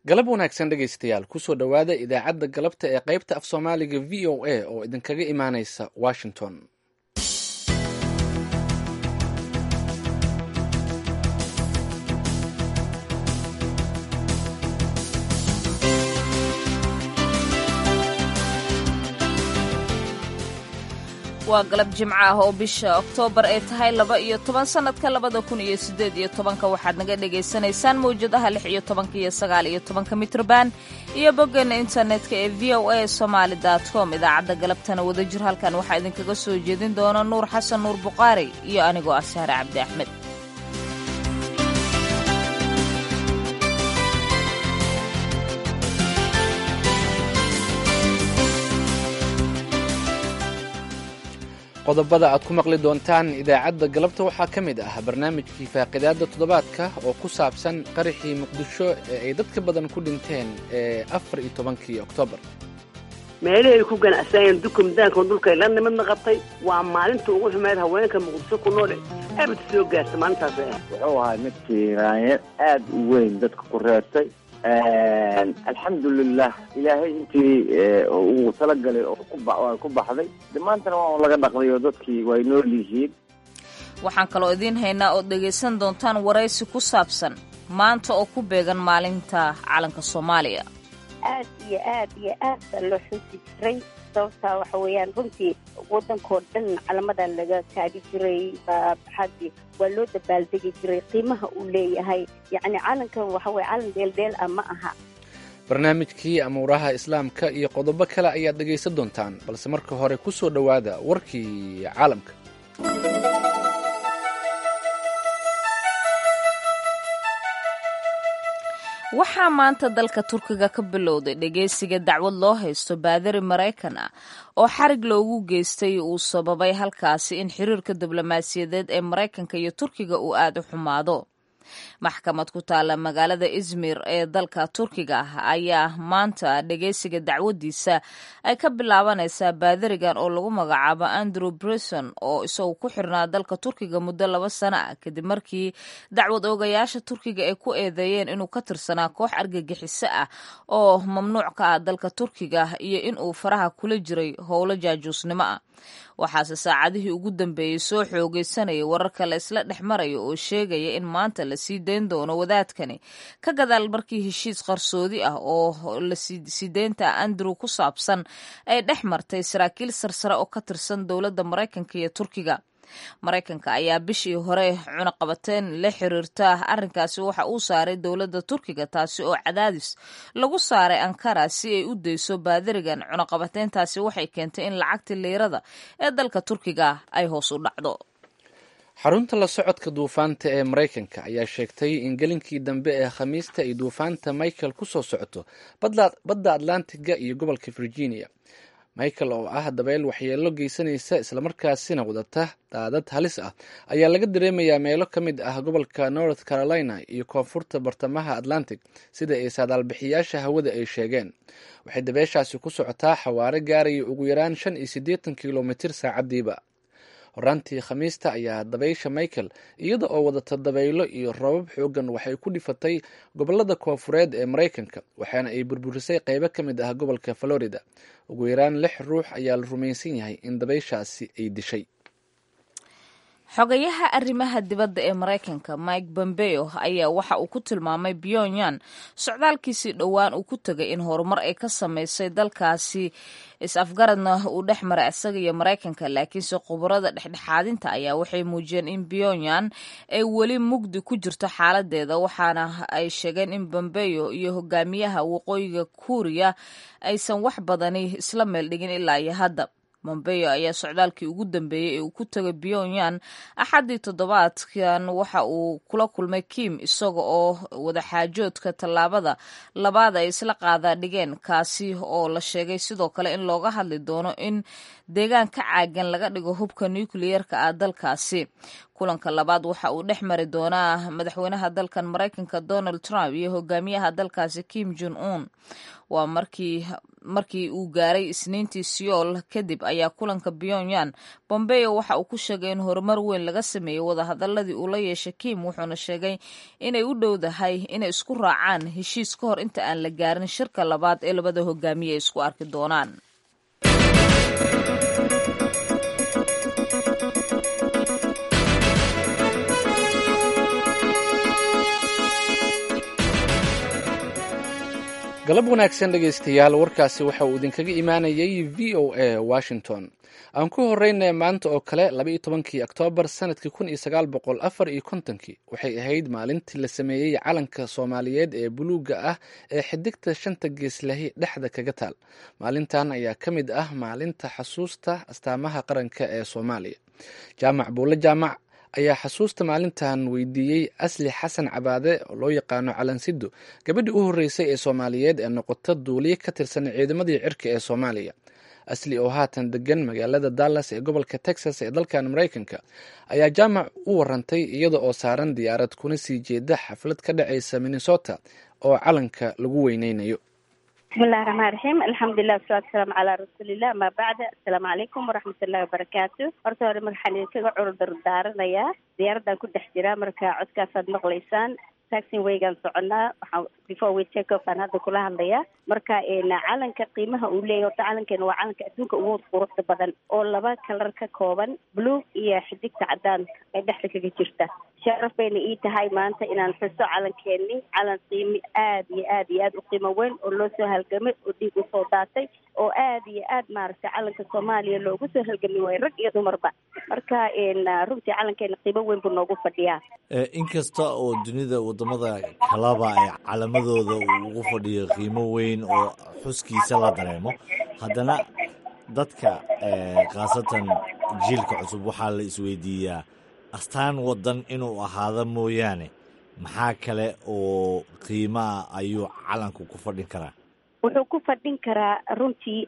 galab wanaagsan dhegaystayaal kusoo dhowaada idaacadda galabta ee qaybta af soomaaliga v o a oo idinkaga imaaneysa washington waa galab jimco ah oo bisha oktoobar ay tahay laba iyo toban sannadka labada kun iyo siddeed iyo tobanka waxaad naga dhagaysanaysaan mawjadaha lix iyo tobanka iyo sagaal iyo tobanka mitrban iyo boggeena internetka ee v o a somaali dot com idaacadda galabtana wadajir halkan waxaa idinkaga soo jeedin doona nuur xasan nuur buqaari iyo anigoo ah sahre cabdi axmed qodobada aad ku maqli doontaan idaacadda galabta waxaa ka mid ah barnaamijkii faaqidaadda toddobaadka oo ku saabsan qaraxii muqdisho ee ay dadka badan ku dhinteen ee afar iyo tobankii oktoobar meelihii ay ku ganacsanayeen dukumdaanka dhulkay la nimidna qabtay waa maalinta ugu xumeyd haweenka muqdisho ku noole abad soo gaarta maalintaas wuxuu ahaa mid kiiraanye aad u weyn dadka ku reertay alxamdulilah ilaahay intii uu talagalay oo ku baxday dhammaantana waa un laga dhaqday oo dadkii way nool yihiin waxaan kaloo idiin haynaa ood dhegaysan doontaan waraysi ku saabsan maanta oo ku beegan maalinta calanka soomaaliya aad iyo aad iyo aad baa loo xusi jiray sababtaa waxa weeyaan runtii waddankoo dhan calamadan laga taagi jiray baxaadii waa loo dabaaldegi jiray qiimaha uu leeyahay yacni calankan waxa weye calan dheeldheel ah ma aha barnaamijkii amuuraha islaamka iyo qodobo kale ayaad dhegaysan doontaan balse marka hore ku soo dhowaada warkii caalamka waxaa maanta dalka turkiga ka bilowday dhegeysiga dacwad loo haysto baadari maraykan ah oo xarig loogu geystay uu sababay halkaasi in xiriirka diblomaasiyadeed ee maraykanka iyo turkiga uu aad u xumaado maxkamad ku taalla magaalada izmir ee dalka turkiga ah ayaa maanta dhegeysiga dacwadiisa ay ka bilaabanaysaa baadarigan oo lagu magacaabo andrew brisson oo isagu ku xirnaa dalka turkiga muddo laba sano ah kadib markii dacwad oogayaasha turkiga ay ku eedeeyeen inuu ka tirsanaa koox argagixiso ah oo mamnuuc ka ah dalka turkiga iyo inuu faraha kula jiray howlo jaajuusnimo ah waxaase saacadihii ugu dambeeyey soo xoogeysanayay wararka la isla dhex maraya oo sheegaya in maanta la sii dayn doono wadaadkani ka gadaal markii heshiis qarsoodi ah oo la siideynta andrew ku saabsan ay dhex martay saraakiil sarsare oo ka tirsan dowladda maraykanka iyo turkiga maraykanka ayaa bishii hore cunaqabateen la xiriirta arrinkaasi waxa uu saaray dowladda turkiga taasi oo cadaadis lagu saaray ankara si ay u dayso baadarigan cunaqabateyntaasi waxay keentay in lacagtii liirada ee dalka turkiga ay hoos u dhacdo xarunta la socodka duufaanta ee maraykanka ayaa sheegtay in gelinkii dambe ee khamiista ay duufaanta michael ku soo socoto badda atlantiga iyo gobolka virginia michael oo ah dabeyl waxyeelo geysanaysa islamarkaasina wadata daadad halis ah ayaa laga dareemayaa meelo ka mid ah gobolka north carolina iyo koonfurta bartamaha atlantic sida ay saadaalbixiyaasha hawada ay sheegeen waxay dabeyshaasi ku socotaa xawaare gaaraya ugu yaraan shan iyo siddeetan kilomitir saacadiiba horaantii khamiista ayaa dabaysha michael iyada oo wadata dabaylo iyo robab xoogan waxay ku dhifatay gobolada koonfureed ee maraykanka waxaana ay burburisay qeybo ka mid ah gobolka florida ugu yaraan lix ruux ayaa la rumaysan yahay in dabayshaasi ay dishay xogayaha arrimaha dibadda ee maraykanka mike bombeo ayaa waxa uu ku tilmaamay pyongyang socdaalkiisii dhowaan uu ku tegay in horumar ay ka samaysay dalkaasi is-afgaradna uu dhex maray isaga iyo maraykanka laakiinse khubarada dhexdhexaadinta ayaa waxay muujiyeen in pyongyang ay weli mugdi ku jirto xaaladeeda waxaana ay sheegeen in bombeo iyo hogaamiyaha waqooyiga kuuriya aysan wax badani isla meel dhigin ilaa iyo hadda mombeyo ayaa socdaalkii ugu dambeeyey ee uu ku tegay pyongyang axaddii toddobaadkan waxa uu kula kulmay kim isaga oo wadaxaajoodka tallaabada labaad ay isla qaadaa dhigeen kaasi oo la sheegay sidoo kale in looga hadli doono in deegaan ka caagan laga dhigo hubka nukliyerka ah dalkaasi kulanka labaad waxa uu dhex mari doonaa madaxweynaha dalkan maraykanka donald trump iyo hogaamiyaha dalkaasi kim jon un waa markii markii uu gaaray isniintii siyool kadib ayaa kulanka pyongyang bombeo waxa uu ku sheegay in horumar weyn laga sameeyey wadahadaladii uu la yeeshay kim wuxuuna sheegay inay u dhowdahay inay isku raacaan heshiis ka hor inta aan la gaarin shirka labaad ee labada hogaamiye ay isku arki doonaan galab wanaagsan dhegaystayaal warkaasi waxa uu idinkaga imaanayay v o a washington aan ku horeyna maanta oo kale labaiyo tobankii oktoobar sanadkii kun iyo sagaal boqol afar iyo kontonkii waxay ahayd maalintii la sameeyey calanka soomaaliyeed ee buluugga ah ee xidigta shanta geeslahi dhexda kaga taal maalintan ayaa ka mid ah maalinta xasuusta astaamaha qaranka ee soomaaliya jaamac buulle jaamac ayaa xasuusta maalintan weydiiyey asli xasan cabaade oo loo yaqaano calansido gabadhii u horreysay ee soomaaliyeed ee noqota duuliye ka tirsan ciidamadii cirka ee soomaaliya asli oo haatan degan magaalada dallas ee gobolka texas ee dalkan maraykanka ayaa jaamac u warantay iyada oo saaran diyaarad kuna sii jeeda xaflad ka dhacaysa minnesota oo calanka lagu weyneynayo bismillahi raxmaan raxiim alxamdulilah wasalatu wasalaamu calaa rasuulillah amaa bacda assalaamu calaykum waraxmatullahi wabarakaatu horta hore waxaan idinkaga curudur daaranayaa diyaaraddan ku dhex jiraa marka codkaasaad maqlaysaan taxin waygaan soconaa waxaan before we take off aan hadda kula hadlayaa marka calanka qiimaha uu leeyahy horta calankeena waa calanka adduunka ugu quruxda badan oo laba kalar ka kooban blue iyo xidigta cadaan ee dhexda kaga jirta sharaf bayna ii tahay maanta inaan xuso calankeeni calan qiimi aad iyo aad iyo aad u qiimo weyn oo loo soo halgamay oo dhiig usoo daatay oo aad iyo aad maaragtay calanka soomaaliya loogu soo halgami waayo rag iyo dumarba marka runtii calankeena qiimo weyn buu noogu fadhiyaa inkasta oo dunida wadamada kalaba ay calamadooda ugu fadhiyo qiimo weyn oo xuskiisa la dareemo haddana dadka khaasatan jiilka cusub waxaa la isweydiiyaa astaan wadan inuu ahaado mooyaane maxaa kale oo qiimaa ayuu calanku ku fadhin karaa wuxuu ku fadhin karaa runtii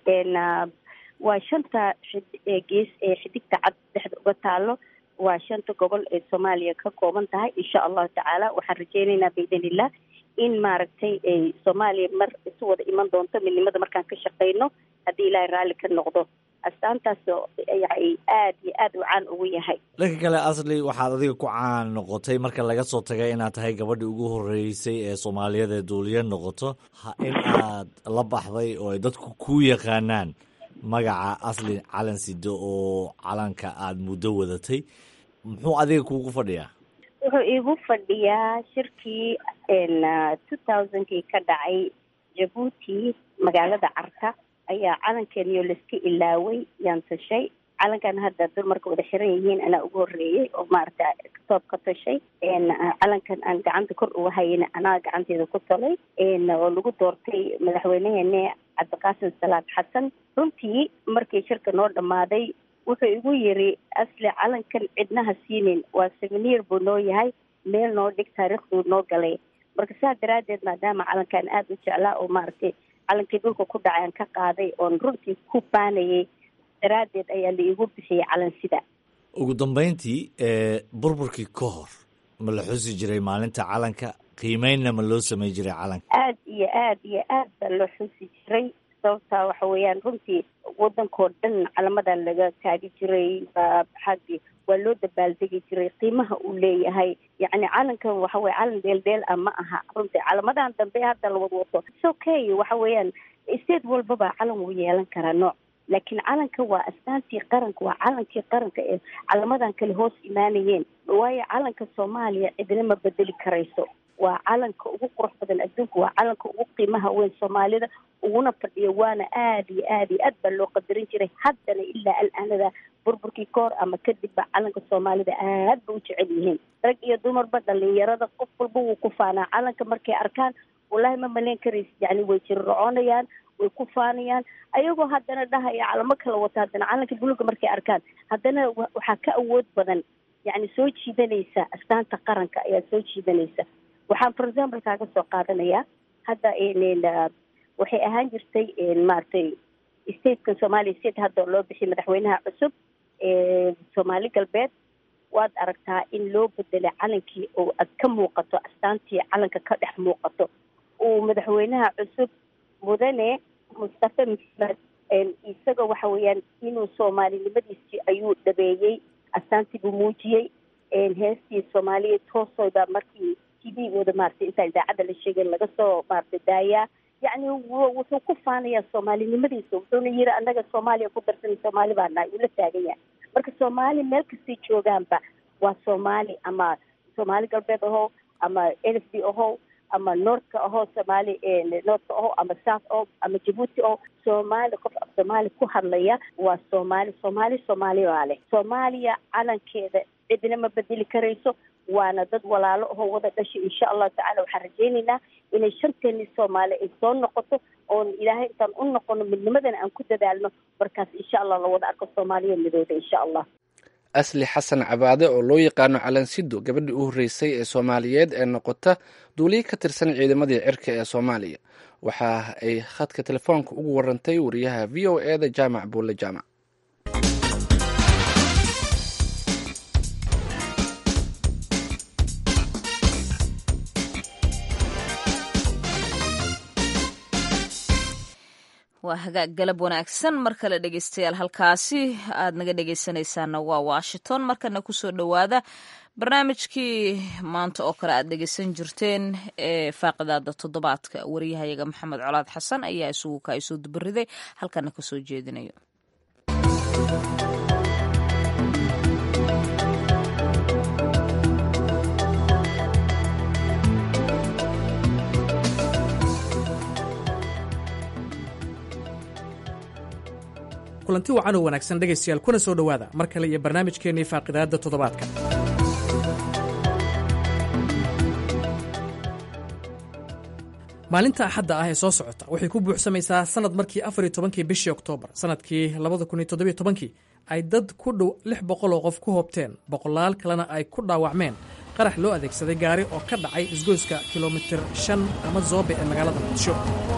waa shanta gees ee xidigta cad dhexda uga taalo waa shanta gobol ee soomaaliya ka kooban tahay insha allahu tacaala waxaan rajeynaynaa biidnillah in maaragtay ay soomaaliya mar isu wada iman doonto midnimada markaan ka shaqeyno haddii ilaahay raalli ka noqdo astaantaas yani aad iyo aad u caan ugu yahay dhanka kale asli waxaad adiga ku caan noqotay marka laga soo tagay inaad tahay gabadhii ugu horreysay ee soomaaliyeed ee duuliye noqoto in aad la baxday oo ay dadku ku yaqaanaan magaca asli calan sido oo calanka aada muddo wadatay muxuu adiga kuugu fadhiyaa wuxuu iigu fadhiyaa shirkii two thousandkii ka dhacay jabuuti magaalada carka ayaa calankeeniyo laiska ilaaway yaan tashay calankan hadda dumarka wada xiran yihiin anaa ugu horreeyey oo maaragta toob ka tashay calankan aan gacanta kor uga hayana anaa gacanteeda ku talay oo lagu doortay madaxweyneheene cabdiqaasim salaad xasan runtii markii shirka noo dhammaaday wuxuu igu yiri asli calankan cidnaha siinin waa seveniir buu noo yahay meel noo dhig taariikhduu noo galay marka saa daraaddeed maadaama calankan aada u jeclaa oo maaragtay calankii dhulka ku dhacay aan ka qaaday oon runtii ku baanayay daraaddeed ayaa la iigu bixiyey calan sida ugu dambeyntii burburkii ka hor ma la xusi jiray maalinta calanka qiimeynna ma loo samey jiray calanka aad iyo aad iyo aad baa loo xusi jiray sababtaa waxa weeyaan runtii wadankoo dhan calamadan laga taagi jiray xaggi waa loo dabaaldegi jiray qiimaha uu leeyahay yacni calankan waxa weye calan dheeldheel ah ma aha runtii calamadan dambe hadda la wadwato its okay waxa weeyaan state walbaba calan wuu yeelan karaa nooc laakiin calanka waa astaantii qaranka waa calankii qaranka ee calamadan kale hoos imaanayeen waayo calanka soomaaliya cidina ma bedeli karayso waa calanka ugu qurux badan adduunka waa calanka ugu qiimaha weyn soomaalida uguna fadhiyo waana aada iyo aad iyo aad baa loo qadarin jiray haddana ilaa al-aanada burburkii koor ama kadibba calanka soomaalida aad ba u jecel yihiin rag iyo dumarba dhalinyarada qof walba wuu ku faanaa calanka markay arkaan wallaahi ma malayn karaysa yani way jirrocoonayaan way ku faanayaan ayagoo haddana dhahaya calamo kala wata haddana calanka buluga markay arkaan haddana waxaa ka awood badan yani soo jiidanaysa astaanta qaranka ayaa soo jiidanaysa waxaan for example kaaga soo qaadanayaa hadda waxay ahaan jirtay maaragtay statekan somalia state hadda loo bixiyay madaxweynaha cusub ee soomaali galbeed waad aragtaa in loo bedelay calankii oo aad ka muuqato astaantii calanka ka dhex muuqato uu madaxweynaha cusub mudane mustafe maxmed isaga waxa weeyaan inuu soomaalinimadiisii ayuu dhabeeyey astaantii buu muujiyey heestii soomaaliya toosoyba markii t v wada maaragtay intaa idaacadda la sheegeen laga soo maaragtay daayaa yacni wuxuu ku faanayaa soomaalinimadiisa wuxuuna yiri annaga soomaaliya ku darsan soomaali baa nahay uu la taagan yahay marka soomaali meel kastay joogaanba waa soomaali ama soomaali galbeed ahow ama n f d ahow ama noortka ahoo soomaali noortka aho ama south o ama jabuuti o soomaali qof af soomaali ku hadlaya waa soomaali soomaali soomaaliya baa leh soomaaliya calankeeda cidina ma bedeli karayso waana dad walaalo ahoo wada dhashay insha allahu tacala waxaan rajaynaynaa inay shanteeni soomaali ay soo noqoto oon ilaahay intaan u noqono midnimadana aan ku dadaalno markaas insha allah la wada arko soomaaliya midooda insha allah asli xasan cabaade oo loo yaqaano calansido gabadhii u horreysay ee soomaaliyeed ee noqota duuliye ka tirsan ciidamadii cirka ee soomaaliya waxa ay khadka telefoonka ugu warantay wariyaha v o e da jaamac buulle jaamac waa hagaag galab wanaagsan mar kale dhegeystayaal halkaasi aad naga dhegeysanaysaana waa washington markana kusoo dhowaada barnaamijkii maanta oo kale aad dhegeysan jirteen ee faaqidaada toddobaadka wariyahayaga maxamed colaad xasan ayaa isugu ka isoo dubariday halkana kasoo jeedinayo kulanti wacan oo wanaagsan dhegaystayaal kuna soo dhowaada mar kale iyo barnaamijkeennii faaqidaadda toddobaadka maalinta axadda ah ee soo socota waxay ku buuxsamaysaa sanad markii afar iyo tobankii bishii oktoobar sanadkii labada kun iyo toddobiyo tobankii ay dad ku dhow lix boqol oo qof ku hoobteen boqolaal kalena ay ku dhaawacmeen qarax loo adeegsaday gaari oo ka dhacay isgoyska kilomitir shan ama zoobe ee magaalada muqdisho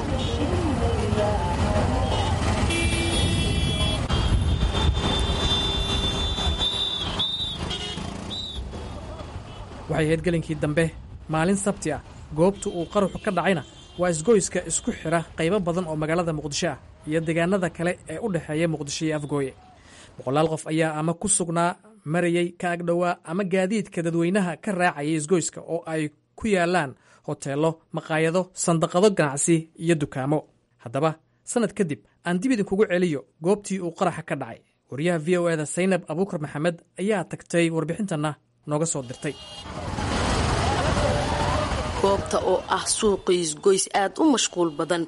waxay ahayd gelinkii dambe maalin sabti ah goobta uu qaruxu ka dhacayna waa isgoyska isku xidha qaybo badan oo magaalada muqdisho ah iyo deegaanada kale ee u dhexeeya muqdisho iyo afgooye boqolaal qof ayaa ama ku sugnaa marayey ka agdhowaa ama gaadiidka dadweynaha ka raacayay isgoyska oo ay ku yaalaan hoteello maqaayado sandaqado ganacsi iyo dukaamo haddaba sannad kadib aan dib idinkugu celiyo goobtii uu qaraxa ka dhacay wariyaha v o eda saynab abuukar maxamed ayaa tagtay warbixintanna nooga soo dirtay goobta oo ah suuqii isgoys aad u mashquul badan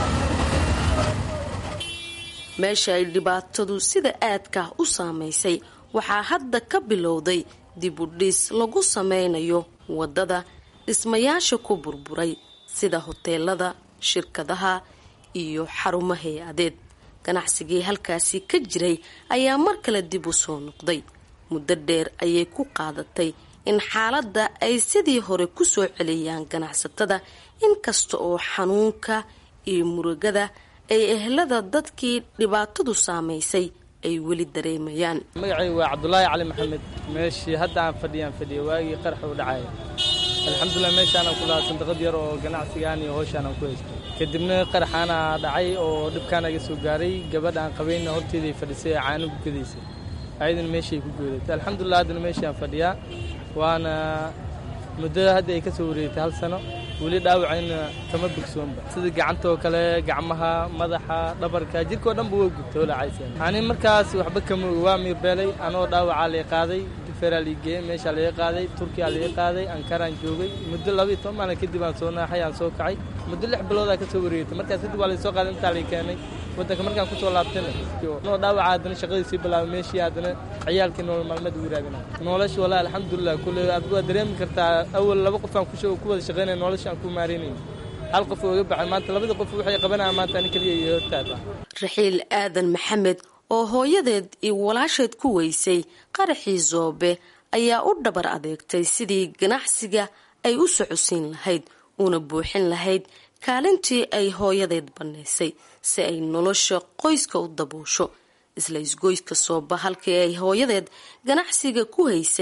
meesha ay dhibaatadu sida aadka u saamaysay waxaa hadda ka bilowday dib u dhis lagu sameynayo waddada dhismayaasha ku burburay sida hoteelada shirkadaha iyo xarumo hay-adeed ganacsigii halkaasi ka jiray ayaa mar kale dib u soo noqday muddo dheer ayay ku qaadatay in xaaladda ay sidii hore ku soo celiyaan ganacsatada inkasta oo xanuunka iyo murugada ay ehlada dadkii dhibaatadu saamaysay ay weli dareemayaan magacay waa cabdulaahi cali maxamed meeshii hadda aan fadhiyaan fadhiya waagii qarax u dhacaya alxamdulilah meeshaanaan ku lahaa sandaqad yar oo ganacsigaan iyo howshaanaan ku haysto kadibna qaraxaana dhacay oo dhibkaan aga soo gaaray gabadha aan qabayna horteeday fadhisay ee caano gukadaysay ayadana meeshay ku goodatay alxamdulilah haddana meeshaan fadhiyaa waana muddada hadda ay ka soo wareegtay hal sano weli dhaawacayna kama bogsoonba sida gacanta oo kale gacmaha madaxa dhabarka jirkao dhanba waa gubtay olacayseen ani markaas waxba kama oga waa miirbeelay anoo dhaawacaa lay qaaday digferaa lii geeyey meeshaa laga qaaday turkiyaa laga qaaday ankaraan joogay muddo laba iyo toban maalin kadib aan soo naaxay aan soo kacay muddo lix biloodaa ka soo wareegtay markaas kadib waa laysoo qaaday intaa lay keenay waddanka markaan kusoo laabtayna noo dhaawaca haddana shaqadii sii bilaabay meeshii haddana ciyaalkii nolol maalmeed ugu raadinay nolosha walaa alxamdulilah kulle adigu waa dareemi kartaa awal laba qof aan ku wada shaqaynaya nolosha aan ku maaraynay hal qof oo iga baxay maanta labada qof waxay qabanayaan maanta ani keliya iyo hortaada raxiil aadan maxamed oo hooyadeed iyo walaasheed ku weysay qaraxii zoobe ayaa u dhabar adeegtay sidii ganacsiga ay u socodsiin lahayd una buuxin lahayd kaalintii ay hooyadeed bannaysay si ay nolosha qoyska u daboosho isla isgoyska sooba halkii ay hooyadeed ganacsiga ku haysay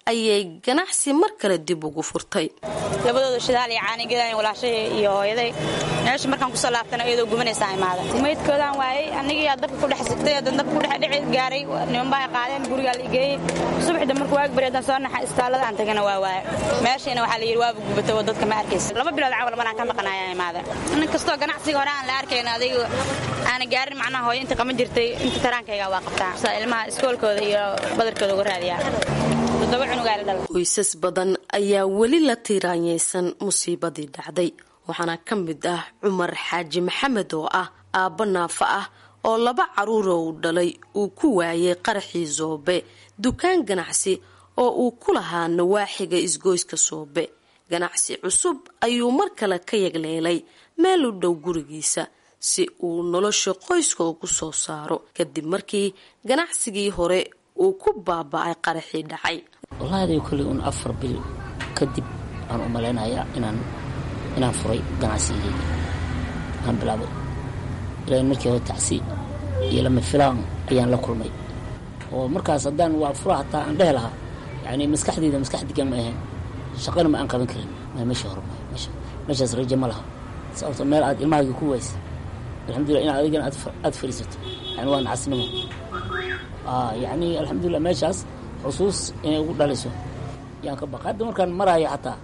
ayay ganacsi mar kale dib ugu furtay labadooda shidaal iyo caanigedan walaashay iyo hooyaday meesha markaan kusoo laabtana iyadoo gubanaysaa imaada maydkoodaan waayey anigiyaa dabka ku dhex sigtay hadan dabka kudhex dhici gaaray nimanbaa qaadeen gurigaa la igeeyey subaxda markuu waag bari haddaan soo naxa istaalada aan tagana waa waaya meeshayna waxaa la yidhi waaba gubatay oo dadka ma arkaysa laba bilood camal banaan ka maqanayaa imaada nin kastoo ganacsiga hore aan la arkayn adiga aana gaarin macnaha hooyo inta qaban jirtay inta taraankayga waa qabtaa saa ilmaha iskoolkooda iyo badarkooda uga raadiyaa qoysas badan ayaa weli la tiiraanyeysan musiibadii dhacday waxaana ka mid ah cumar xaaji maxamed oo ah aabbo naafa ah oo laba caruura uu dhalay uu ku waayay qaraxii soobe dukaan ganacsi oo uu ku lahaa nawaaxiga isgoyska soobe ganacsi cusub ayuu mar kale ka yagleelay meel u dhow gurigiisa si uu nolosha qoyska ugu soo saaro kadib markii ganacsigii hore uu ku baaba-ay qaraxii dhacay wallaahi kolley un afar bil kadib aan u malaynayaa inaan inaan furay ganacsigeyga aan bilaabay ilaa markii hore tacsi iyo lama filaan ayaan la kulmay oo markaas haddaan waa fura hataa aan dhehi lahaa yacni maskaxdeyda maskax digan ma ahayn shaqana ma aan qaban karin ma meesha hore ma meesha meeshaas rajo ma laha sababto meel aad ilmahaaga ku waysa alxamdulillah inaad adigana aad fadhiisato yani waa nacasnimo yacni alxamdulillah meeshaas xusuus inay ugu dhaliso yaan ka baqa hadda markaan maraayo xataa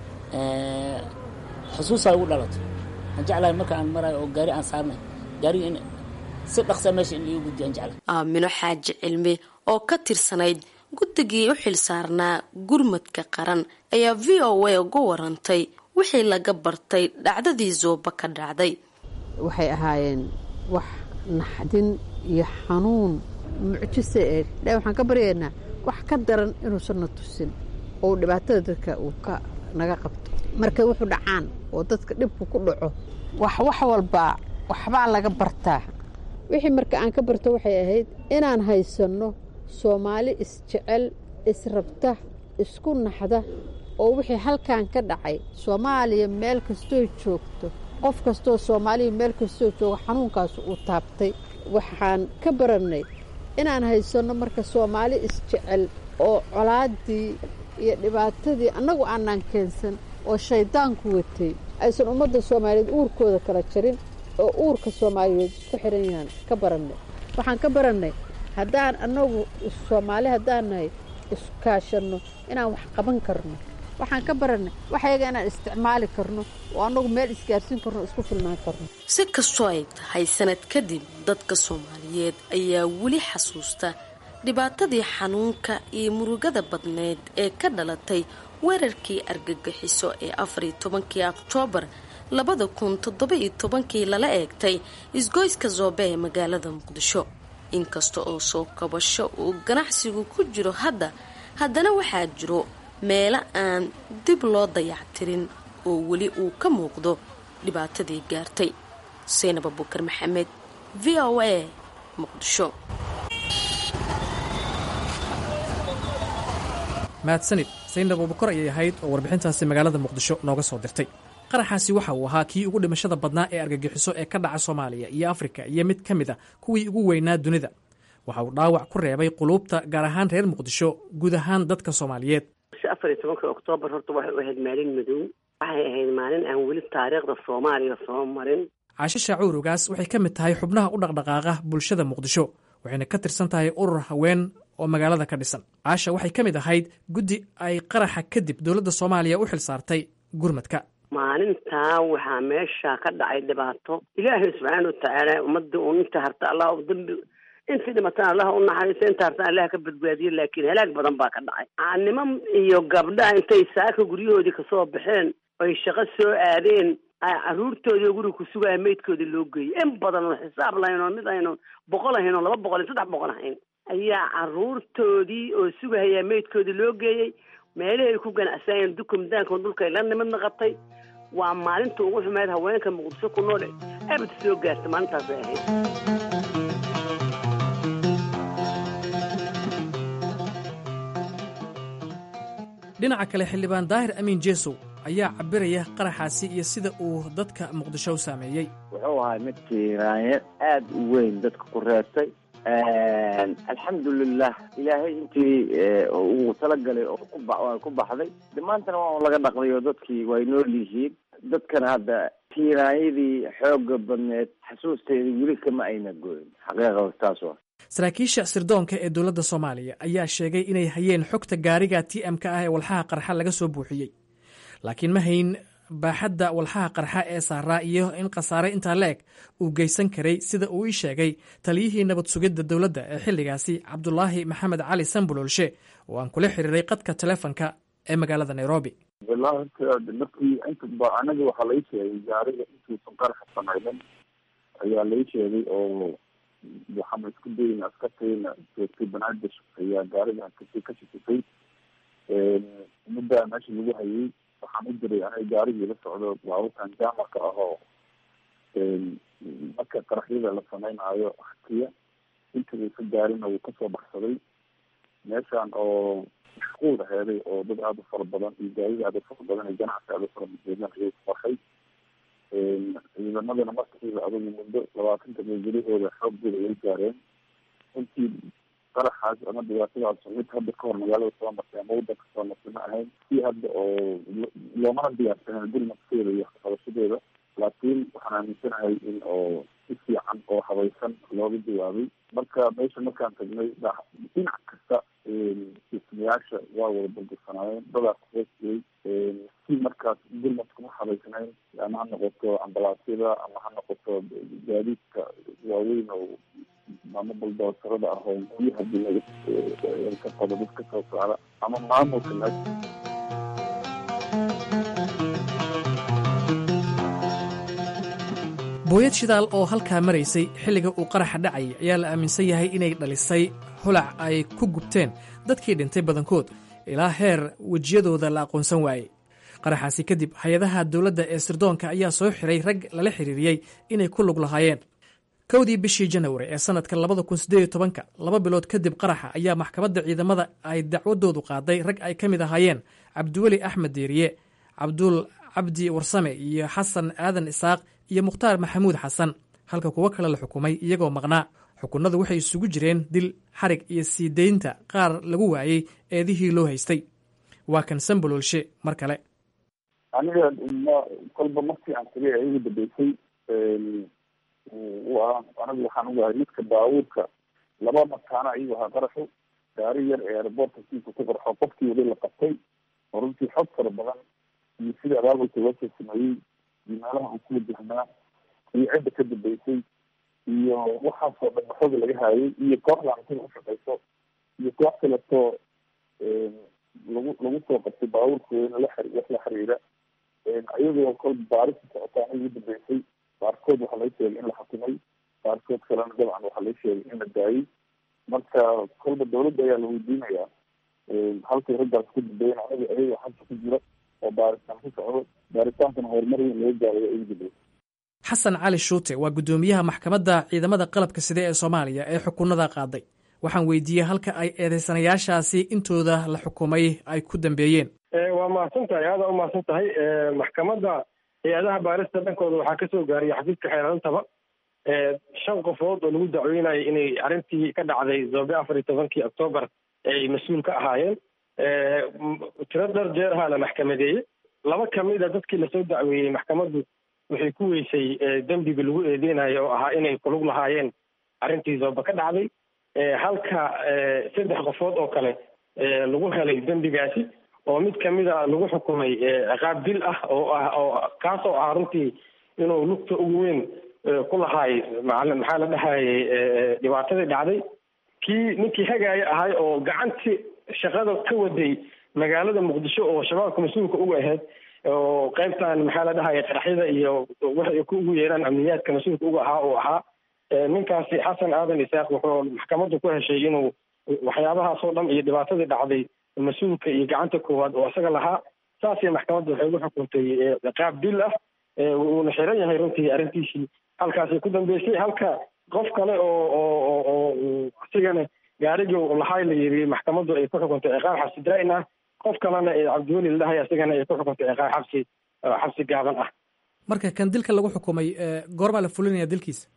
xusuusaa ugu dhalato aan jeclahay marka aan maraayo oo gaari aan saarnay gaariga in si dhaqsa meesha in liigu guddiyo aan jeclahay aamino xaaji cilmi oo ka tirsanayd guddigii u xil saarnaa gurmadka qaran ayaa v o a uga warantay wixii laga bartay dhacdadii zooba ka dhacday waxay ahaayeen wax naxdin iyo xanuun mucjise ee dha waxaan ka baryaynaa wax ka daran inuusan na tusin oo dhibaatada dadka uu ka naga qabto markay wuxuu dhacaan oo dadka dhibku ku dhaco wax wax walbaa waxbaa laga bartaa wixii marka aan ka barto waxay ahayd inaan haysanno soomaali isjecel israbta isku naxda oo wixii halkan ka dhacay soomaaliya meel kastoo joogto qof kastoo soomaaliya meel kastoo joogo xanuunkaas uu taabtay waxaan ka barannay inaan haysanno marka soomaali isjecel oo colaaddii iyo dhibaatadii annagu aanaan keensan oo shayddaanku watay aysan ummadda soomaaliyeed uurkooda kala jarin oo uurka soomaaliyeed isku xihan yahaan ka barannay waxaan ka barannay haddaan annagu soomaali haddaan nahay iskaashanno inaan wax qaban karno waxaan ka barannay waxyaga inaan isticmaali karno oo annagu meel isgaarsiin karno isku filnaan karno si kastoo ay tahay sanad kadib dadka soomaaliyeed ayaa weli xasuusta dhibaatadii xanuunka iyo murugada badneed ee ka dhalatay weerarkii argagixiso ee afariyo tobankii oktoobar labada kun toddoba-iyo tobankii lala eegtay isgoyska zoobe ee magaalada muqdisho inkasta oo soo kabasho uu ganacsigu ku jiro hadda haddana waxaa jiro meelo aan dib loo dayactirin oo weli uu ka muuqdo dhibaatadii gaartay saynab abukar maxamed v o a muqdisho mahadsanid saynab abubakar ayay ahayd oo warbixintaasi magaalada muqdisho nooga soo dirtay qaraxaasi waxa uu ahaa kii ugu dhimashada badnaa ee argagixiso ee ka dhaca soomaaliya iyo afrika iyo mid ka mid a kuwii ugu weynaa dunida waxa uu dhaawac ku reebay quluubta gaar ahaan reer muqdisho guud ahaan dadka soomaaliyeed afar iyo tobanka oktoobar horta waxay u ahayd maalin madow waxay ahayd maalin aan weli taariikhda soomaaliya soo marin caasho shaacuur ogaas waxay ka mid tahay xubnaha u dhaqdhaqaaqa bulshada muqdisho waxayna ka tirsan tahay urur haween oo magaalada ka dhisan caasha waxay ka mid ahayd guddi ay qaraxa kadib dowladda soomaaliya u xil saartay gurmadka maalintaa waxaa meesha ka dhacay dhibaato ilaahay subxaana watacaala ummadii uun inta harta allah dambi intii dhimatana allah u naxariista inta hartana allah ka badbaadiyo laakiin halaag badan baa ka dhacay niman iyo gabdhaha intay saaka guryahoodii kasoo baxeen oy shaqo soo aadeen caruurtoodii oo guriga ku sugaya maydkoodii loo geeyay in badan oo xisaab lahayn oo mid aynu boqol ahayn oo laba boqol iyo saddex boqol ahayn ayaa caruurtoodii oo sugahayaa maydkoodii loo geeyey meelihii ay ku ganacsanayeen dukumdaanka dhulkay la nimadna qabtay waa maalinta ugu xumeyd haweenka muqdisho ku nool abad soo gaarta maalintaasay ahayd dhinaca kale xildhibaan daahir amiin jeesow ayaa cabiraya qaraxaasi iyo sida uu dadka muqdisho u saameeyey wuxuu ahaa mid tiiraanye aada u weyn dadka ku reebtay alxamdulilah ilaahay intii uu talagalay oo ku ba waa ku baxday de maantana waa laga dhaqday oo dadkii way nool yihiin dadkana hadda tiiraanyadii xooga badneed xasuusteeda weli kama ayna goyn xaqiiqa taas waa saraakiisha sirdoonka ee dowladda soomaaliya ayaa sheegay inay hayeen xogta gaariga t m-ka ah ee walxaha qarxa laga soo buuxiyey laakiin ma hayn baaxadda walxaha qarxa ee saaraa iyo in khasaare intaa la eg uu geysan karay sida uu ii sheegay taliyihii nabad sugidda dowladda ee xilligaasi cabdulaahi maxamed cali sambulolshe oo aan kula xiriiray qadka telefonka ee magaalada nairobi walahi markii inta anaga waxaa lai sheegay gaariga intuusan qaraxa samaynin ayaa lai sheegay oo waxaana isku dayna askartayna joogtay banaadir ayaa gaariga kasi ka shakisay muddaa meesha lagu hayay waxaan u diray aniga gaarigii la socdo baabuurkan jaamarka ah oo marka qaraxyada la sameynaayo hakiya intii ka gaarina wuu kasoo baxsaday meeshaan oo mashquul aheeday oo dad aada u fara badan iyo gaarida aada u fara badan iyo ganacsi aada u fara badan ayay ku qarxay ciidamadana markiiba adugu muddo labaatan dabeegelahooda xooggooda ay gaareen intii qaraxaas ama dhibaatadaas mid hadda kahor magaalada soo martay ama wadanka soo martay ma ahayn si hadda oo loomana diyaarsanen gurmadkeeda iyo qabashadeeda laakiin waxaan aaminsanahay in oo si fiican oo habaysan looga jawaabay marka meesha markaan tagnay dhinac kasta dhismayaasha waa wada burbursanaayeen dadaa kuhoos jiray si markaas gurmadkuma habaysnayn ama ha noqoto ambalaasyada ama ha noqoto gaadiidka waaweyn oo ama baldoosarada ah oo guryaha dinaga ka qado dad ka soo saara ama maamulka meesha booyad shidaal oo halkaa maraysay xilliga uu qaraxa dhacayay ayaa la aaminsan yahay inay dhalisay holac ay ku gubteen dadkii dhintay badankood ilaa heer wejiyadooda la aqoonsan waayey qaraxaasi kadib hay-adaha dowladda ee sirdoonka ayaa soo xiray rag lala xiriiriyey inay ku lug lahaayeen kowdii bishii janawari ee sanadka labada kun sideed iyo tobanka laba bilood kadib qaraxa ayaa maxkamadda ciidamada ay dacwadoodu qaaday rag ay ka mid ahaayeen cabdiweli axmed deeriye cabdul cabdi warsame iyo xasan aadan isaaq iyo mukhtaar maxamuud xasan halka kuwo kale la xukumay iyagoo maqnaa xukunadu waxay isugu jireen dil xarig iyo sii daynta qaar lagu waayey eedihii loo haystay waa kan sambololshe mar kale aniga kolba markii aan tagay ay igu dambeysay waa anigu waxaan ogahay midka baabuurka laba mataana ayuu ahaa qaraxu gaari yar ee airboortka siisa ku qarxo qofkii weli la qabtay oo runtii xog fara badan iyo sidii abaabulka loo soo sameeyey iyo meelaha uu ku wajahnaa iyo cidda ka dambeysay iyo waxaasoo dhan xooga laga haayay iyo kooxdan sida ushaqeyso iyo koox kaleetoo lagu lagu soo qabtay baabuurkooda la xiri wax la xiriira iyagoo kol baarista socotaan ugu dambeysay qaarkood waxaa laga sheegay in la xukumay qaarkood kalena dabcan waxaa laga sheegay in la daayay marka kolba dawladda ayaa la weydiinayaa halkay raggaas ku dambeeyen anaga ayaga xabsa ku jira oo baaritaan ku socdo baaritaankana horumar weyn laga gaarayo ugu dambeysay xasan cali shuute waa guddoomiyaha maxkamadda ciidamada qalabka side ee soomaaliya ee xukunada qaaday waxaan weydiiyey halka ay eedeysanayaashaasi intooda la xukumay ay ku dambeeyeen waa mahadsan tahay aada u mahadsan tahay maxkamadda hay-adaha baarista dhankooda waxaa kasoo gaariyay xafiiska xeerantaba shan qofood oo lagu dacweynayo inay arrintii ka dhacday zoobe afar iyo tobankii octoobar ay mas-uul ka ahaayeen tiro dhar jeeraha la maxkamadeeyey laba kamid a dadkii lasoo dacweeyey maxkamaddu waxay ku weysay dembiga lagu eedeynayo oo ahaa inay kulug lahaayeen arrintii zoobe ka dhacday halka saddex qofood oo kale lagu helay dembigaasi oo mid kamida lagu xukumay ciqaab dil ah oo ah oo kaasoo ah runtii inuu lugta ugu weyn ku lahaay maala maxaa la dhahayay dhibaatadii dhacday kii ninkii hagaaya ahay oo gacantii shaqada ka waday magaalada muqdisho oo shabaabka mas-uulka uga ahayd oo qaybtan maxaa la dhahaya qaraxyada iyo waxay ku ugu yeeraan amniyaadka mas-uulka uga ahaa uu ahaa ninkaasi xasan aadan isaaq wuxuu maxkamaddu ku heshay inuu waxyaabahaas oo dhan iyo dhibaatadii dhacday mas-uulka iyo gacanta koowaad oo isaga lahaa saasay maxkamadda waxay ugu xukuntay qaab dil ah wuuna xiran yahay runtii arrintiisii halkaasay ku dambeysay halka qof kale oo oo oo isigana gaarigii lahaay la yiri maxkamaddu ay ku xukuntay ciqaab xabsi daa'in ah qof kalena ee cabdiweli la dhahay isagana ay ku xukuntay ciqaab xabsi xabsi gaaban ah marka kan dilka lagu xukumay goormaa la fulinaya dilkiisa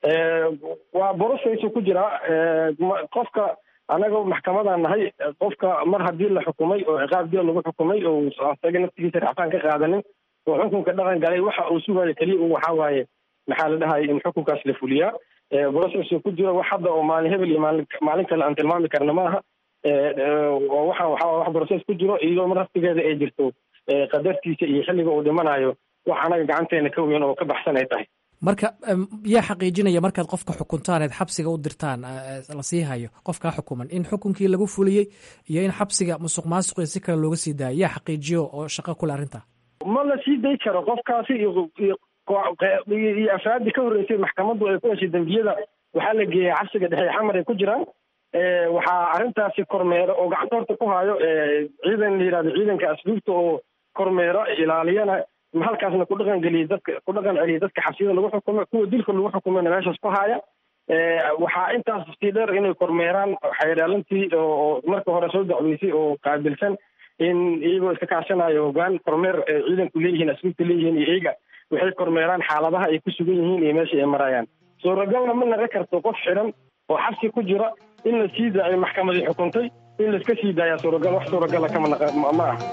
waa borosaysu ku jiraa qofka anaga maxkamadaan nahay qofka mar haddii la xukumay oo ciqaab dil lagu xukumay oo asaga naftigiisa racfaan ka qaadanin oo xukunka dhaqan galay waxa uu sugayo keliya un waxaa waaye maxaa la dhahaya in xukunkaas la fuliyaa borosaysu ku jiro wax hadda oo maalin hebel iyo maalin maalin kale aan tilmaami karna maaha waxa waxa wax broses ku jiro iyadoo mar naftigeeda ay jirto qadartiisa iyo xilliga uu dhimanayo wax anaga gacanteena ka weyn oo ka baxsan ay tahay marka yaa xaqiijinaya markaad qofka xukuntaan eed xabsiga u dirtaan la sii hayo qofkaa xukuman in xukunkii lagu fuliyey iyo in xabsiga musuq maasuqi si kale looga sii daayo yaa xaqiijiyo oo shaqo kule arrinta ma la sii day karo qofkaasi iyo iyo afraadii ka horreysay maxkamaddu ay ku heshay dembiyada waxaa la geeyay xabsiga dhexe xamar ay ku jiraan waxaa arrintaasi kormeero oo gacanta horta ku hayo ciidan la yihahdo ciidanka asluubta oo kormeero ilaaliyana halkaasna ku dhaqan geliya dadka ku dhaqan celiya dadka xabsiyada lagu xukumay kuwa dilka lagu xukumayna meeshaas ku haya waxaa intaas sii dheer inay kormeeraan xeerdhaalintii oo marka hore soo dacweysay oo qaabilsan in iyagoo iska kaashanayo hogaan kormeer ciidanku leeyihiin asluubta leeyihiin iyo iyaga waxay kormeeraan xaaladaha ay ku sugan yihiin iyo meesha ay marayaan suuragalna ma naga karto qof xiran oo xabsi ku jira in la sii daayo maxkamadii xukuntay in laiska sii daaya suuragal wax suuragala kama ma ah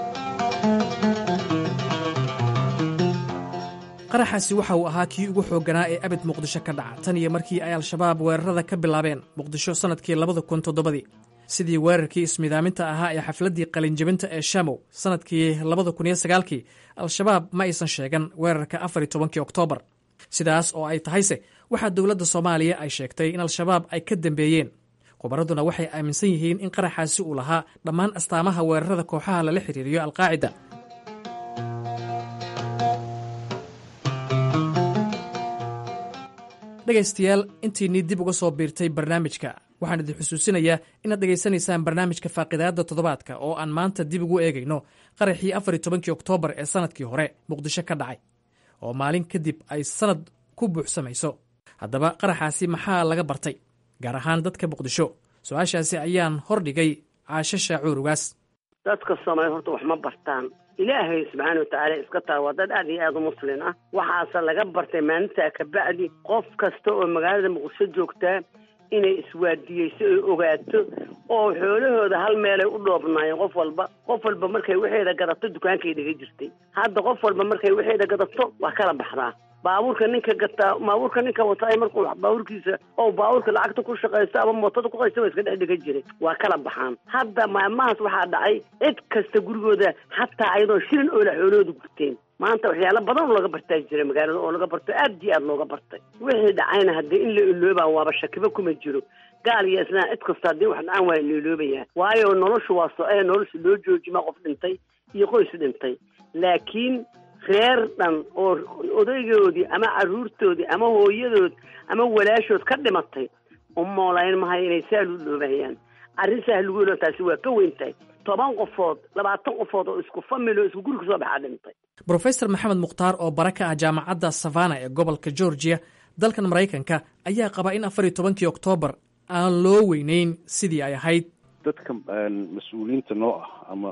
qaraxaasi waxa uu ahaa kii ugu xoogganaa ee abid muqdisho ka dhaca tan iyo markii ay al-shabaab weerarada ka bilaabeen muqdisho sannadkii labada kun toddobadii sidii weerarkii ismidaaminta ahaa ee xafladdii qalinjabinta ee shamow sannadkii labada kun iyo sagaalkii al-shabaab ma aysan sheegan weerarka afar iyo tobankii oktoobar sidaas oo ay tahayse waxaa dowladda soomaaliya ay sheegtay in al-shabaab ay ka dambeeyeen khubaraduna waxay aaminsan yihiin in qaraxaasi uu lahaa dhammaan astaamaha weerarada kooxaha lala xiriiriyo alqaacida dhegaystayaal intiinii dib uga soo biirtay barnaamijka waxaan idin xusuusinayaa inaad dhegaysanaysaan barnaamijka faaqidaadda toddobaadka oo aan maanta dib ugu eegayno qaraxii afar iyo tobankii oktoobar ee sannadkii hore muqdisho ka dhacay oo maalin kadib ay sannad ku buuxsamayso haddaba qaraxaasi maxaa laga bartay gaar ahaan dadka muqdisho su-aashaasi ayaan hordhigay caasho shaacuur ugaas dadka soomaaliya horta wax ma bartaan ilaahay subxaana watacaala iska taa waa dad aad iyo aada u muslin ah waxaase laga bartay maalintaa kabacdi qof kasta oo magaalada muqdisho joogtaa inay iswaadiyeyso oy ogaato oo xoolahooda hal meelay u dhoobnaayeen qof walba qof walba markay waxeeda gadato dukaankay dhiga jirtay hadda qof walba markay waxeeda gadato waa kala baxdaa baabuurka ninka gataa baabuurka ninka wataa markuu baabuurkiisa oo baabuurka lacagta ku shaqaysto ama mootada ku qaysta waa iska dhex dhigan jiray waa kala baxaan hadda maalmahaas waxaa dhacay cid kasta gurigooda xataa ayadoo shilin oola xoolahooda gurteen maanta waxyaalo badan oo laga bartaa jira magaalada oo laga barto aad iyo aad looga bartay wixii dhacayna haddii in la iloobaa waaba shakiba kuma jiro gaal iyo isnaa cid kasta haddii wax dhacaan waa la iloobayaa waayo noloshu waa so-ee nolosha loo joojimaa qof dhintay iyo qoys dhintay laakiin reer dhan oo odaygoodii ama carruurtoodii ama hooyadood ama walaashood ka dhimatay u moolayn mahayo inay saa lu iloobayaan arrin sahlugoona taasi waa ka weyn tahay toban qofood labaatan qofood oo isku famil oo isku guri kasoo baxaa dhintay brofesor maxamed mukhtaar oo bara ka ah jaamacadda savana ee gobolka georgia dalkan maraykanka ayaa qaba in afar iyo tobankii oktoobar aan loo weyneyn sidii ay ahayd dadka mas-uuliyiinta noo ah ama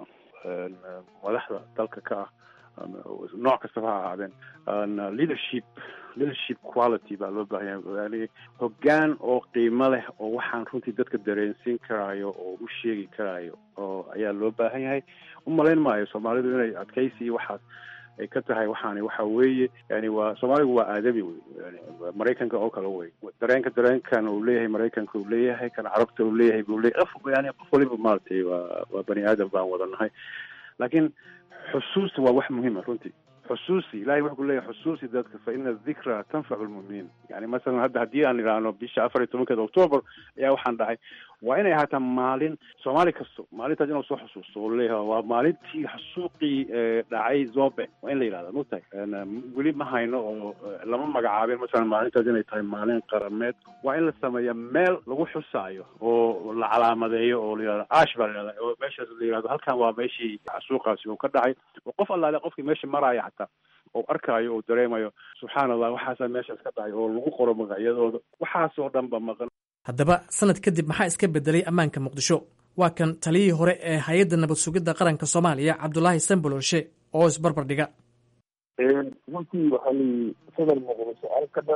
madaxda dalka ka ah nooc kastaba ha ahaadeen leadership leadership quality baa loo baahanya yani hoggaan oo qiimo leh oo waxaan runtii dadka dareensiin karaayo oo u sheegi karaayo oo ayaa loo baahan yahay u malayn maayo soomaalidu inay adkaysi iyo waxaas ay ka tahay waxaani waxa weeye yani waa soomaaligu waa aadami wey yani maraykanka oo kale wey dareenka dareenkan uu leeyahay maraykanka uu leeyahay kan carabta uu leeyahay buu leeyahay qof yani qof waliba maaragtay waa waa bani aadam baan wada nahay laakiin xusuusta waa wax muhiima runtii xusuusi ilahay wuxuu ku leeyahay xusuusi dadka fa ina dikra tanfacu lmuminiin yani masalan hadda haddii aan idhaahno bisha afar iyo tobankeeda octoober ayaa waxaan dhahay waa inay ahaataa maalin soomaali kasto maalintaas inuu soo xusuusto oo leeyahay waa maalintii xasuuqii dhacay zobe waa in la yidhahda mugtahay weli ma hayno oo lama magacaabin masalan maalintaas inay tahay maalin qarameed waa in la sameeya meel lagu xusaayo oo la calaamadeeyo oo la yidhahdo ash baa la yidhahda oo meeshaas la yidhahdo halkan waa meeshii xasuuqaasi uu ka dhacay oo qof allaale qofkii meesha maraya xataa oo arkaayo oo dareemayo subxaana allah waxaasaa meeshaas ka dhacay oo lagu qoro magacyadooda waxaasoo dhan ba maqan haddaba sanad kadib maxaa iska bedelay ammaanka muqdisho waa kan taliyihii hore ee hay-adda nabad sugidda qaranka soomaaliya cabdulaahi sambololshe oo isbarbar dhiga runtii waxaa layihi sadar muqdisho alka dhan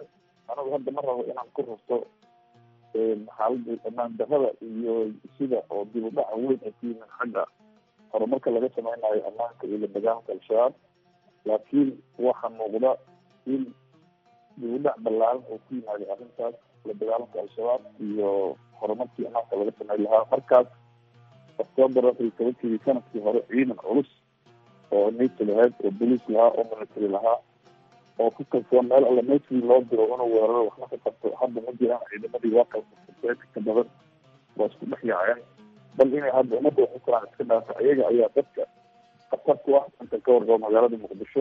anagu hadda ma rabo inaan ku rarto xaaladda amaan darrada iyo sida oo dib u dhaca weyn ay ku yimin xagga horumarka laga sameynayo ammaanka iyo la dagaalanka al-shabaab laakiin waxaa muuqda in dib u dhac ballaaran oo ku yimaada arrintaas la dagaalanka al-shabaab iyo horumarkii ammaanka laga samey lahaa markaas octoobar afar iyo tobankii sanadkii hore ciidan culus oo nato lahayd oo boliis lahaa oo military lahaa oo ku kalsoon meel alle meeshii loo diro inuu weeraro waxna ka qabto hadda ma jiraan ciidamadii waa kala ka badan waa isku dhex yaaceen bal inay hadda ummadda waxu karaan iska dhaafo ayaga ayaa dadka khatar ku ah inta ka warqabo magaalada muqdisho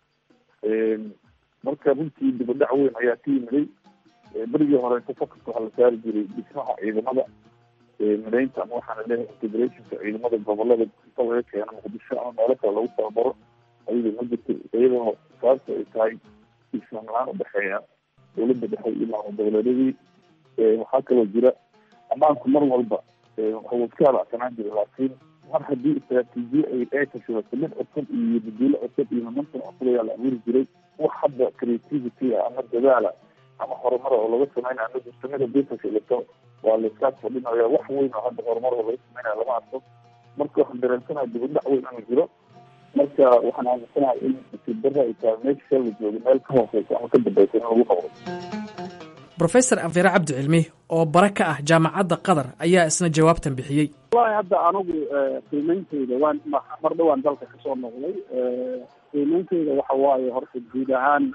marka runtii dibadhac weyn ayaa ka yimiday berigii hore tafakurka waxaa la saari jiray dhismaha ciidamada midaynta ama waxaana leeyahay integrationka ciidamada gobolada inta laga keeno muqdisho ama meelo kale lagu tababaro ayada ma jirto iyadoo sababta ay tahay islam la-aan udhexeeya dowladda dhexe iyo maamul goboleedyadii waxaa kaloo jira ammaanku mar walba waxuu iska halacsanaan jira laakiin mar haddii istraatiijiye ay ay tashabato mid cusub iyo baduulo cusub iyo momentum cusub ayaa la abuuri jiray wax hadda creativity ah ama dadaala ama horumara oo laga sameynaya ma jirto mid haddii tashilato waa laiskaas fadhinaya wax weyn oo hadda horumar oo laga sameynaya lama arko marka waxaan dareensanaha dibadhac weyn inuu jiro marka waxaan aaminsanahay in nasiib darra ay tahay meesha shal la joogo meel ka hooseysa ama ka dambeysa in lagu qabdo brofesor afeere cabdi cilmi oo bare ka ah jaamacadda qatar ayaa isna jawaabtan bixiyey wallahi hadda anigu qiimeynteyda waan mar dhowaan dalka kasoo noqday qiimeynteyda waxa waaye horta guud ahaan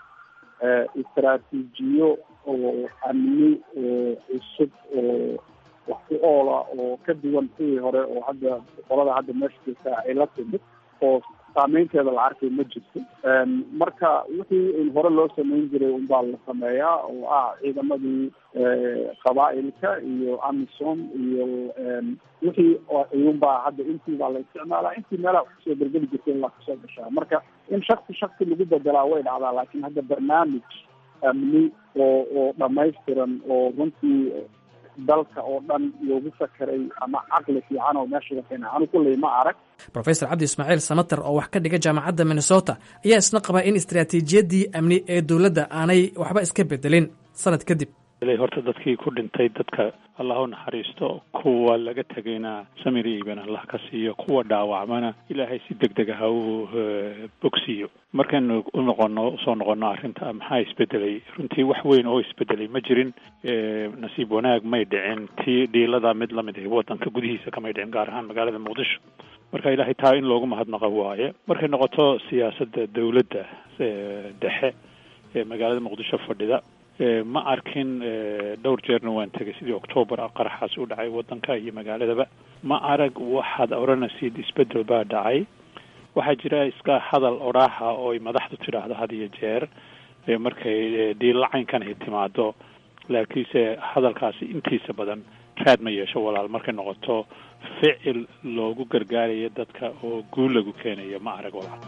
istraatiijiyo oo amni oo cusub oo wax ku oola oo ka duwan kuwii hore oo hadda qolada hadda meesha joogta ay la timid oo saameynteeda la arkay ma jirto marka wixii in hore loo sameyn jiray unbaa la sameeyaa oo ah ciidamadii qabaa-ilka iyo amisom iyo wixii iyunbaa hadda intii baa la isticmaalaa intii meelaha kusoo bergeli jirtay in la kasoo gashaa marka in shaksi shaksi lagu bedelaa way dhacdaa laakiin hadda barnaamij amni oo oo dhamaystiran oo runtii dalka oo dhan loogu fakeray ama caqli fiican oo meesha la keenay anu kulley ma arag rofesor cabdi ismaaciil samater oo wax ka dhiga jaamacadda minnesota ayaa isna qabaa in istraatiijiyaddii amni ee dowladda aanay waxba iska bedelin sanad kadib horta dadkii ku dhintay dadka allah u naxariisto kuwa laga tegayna samir iiban allah ka siiyo kuwa dhaawacmana ilaahay si deg deg ah u bogsiiyo markaynu u noqono usoo noqono arrinta maxaa isbedelay runtii wax weyn oo isbedelay ma jirin nasiib wanaag may dhicin tii dhiilada mid lamid ah wadanka gudihiisa kamay dhicin gaar ahaan magaalada muqdisho marka ilaahay taa in loogu mahadnaqo waaye markay noqoto siyaasadda dowladda dhexe ee magaalada muqdisho fadhida ma arkin dhowr jeerna waan tegay sidii octoobar qaraxaas u dhacay wadanka iyo magaaladaba ma arag waxaad odhanaysid isbedel baa dhacay waxaa jira iska hadal odhaaha oo ay madaxdu tidhaahdo had iyo jeer markay dhiillacaynkan ay timaado laakiinse hadalkaasi intiisa badan raad ma yeesho walaal markay noqoto ficil loogu gargaarayo dadka oo guul lagu keenayo ma arag walaal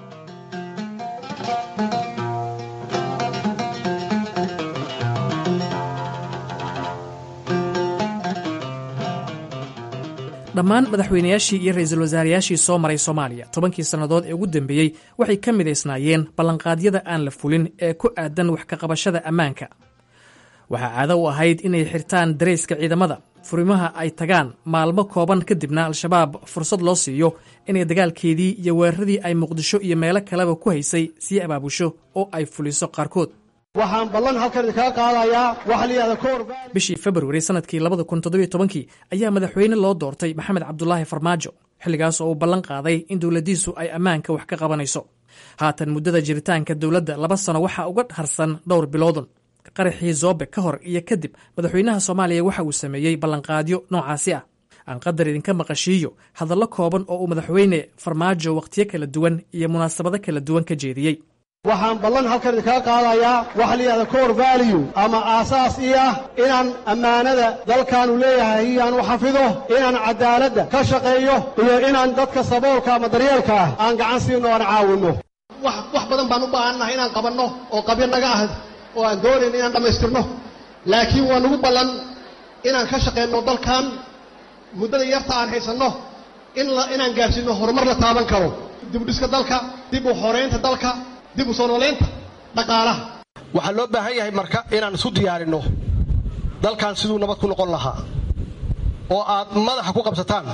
dhammaan madaxweynayaashii iyo ra-iisul wasaarayaashii soo maray soomaaliya tobankii sannadood ee ugu dambeeyey waxay ka midaysnaayeen ballanqaadyada aan la fulin ee ku aadan wax ka qabashada ammaanka waxaa caado u ahayd inay xirtaan darayska ciidamada furimaha ay tagaan maalmo kooban kadibna al-shabaab fursad loo siiyo inay dagaalkeedii iyo weeraradii ay muqdisho iyo meelo kaleba ku haysay sii abaabusho oo ay fuliso qaarkood waxaan ballan halkan idinkaga qaadayaa waxa la yidhahda kor bishii februari sanadkii labada kun toddobiyo tobankii ayaa madaxweyne loo doortay maxamed cabdulaahi farmaajo xilligaas oo uu ballan qaaday in dowladdiisu ay ammaanka wax ka qabanayso haatan muddada jiritaanka dowladda laba sano waxaa uga harsan dhowr biloodun qaraxii zoobe ka hor iyo kadib madaxweynaha soomaaliya waxa uu sameeyey ballanqaadyo noocaasi ah aan qadar idinka maqashiiyo hadallo kooban oo uu madaxweyne farmaajo wakhtiyo kala duwan iyo munaasabado kala duwan ka jeediyey waxaan ballan halkan idinkaga qaadayaa waxa la yidhahda core value ama aasaas ii ah inaan ammaanada dalkaanu leeyahay iyaan u xafido inaan cadaaladda ka shaqeeyo iyo inaan dadka saboolka ama daryeelka ah aan gacan siino aan caawinno wax wax badan baan u baahannahay inaan qabanno oo qabyo naga ah oo aan doonayno inaan dhammaystirno laakiin waa nagu ballan inaan ka shaqayno dalkan muddada yarta aan haysanno in inaan gaarsiinno horumar la taaban karo dib u dhiska dalka dib u xoreynta dalka dib u soo nooleynta dhaqaalaha waxaa loo baahan yahay marka inaan isu diyaarinno dalkan siduu nabad ku noqon lahaa oo aad madaxa ku qabsataan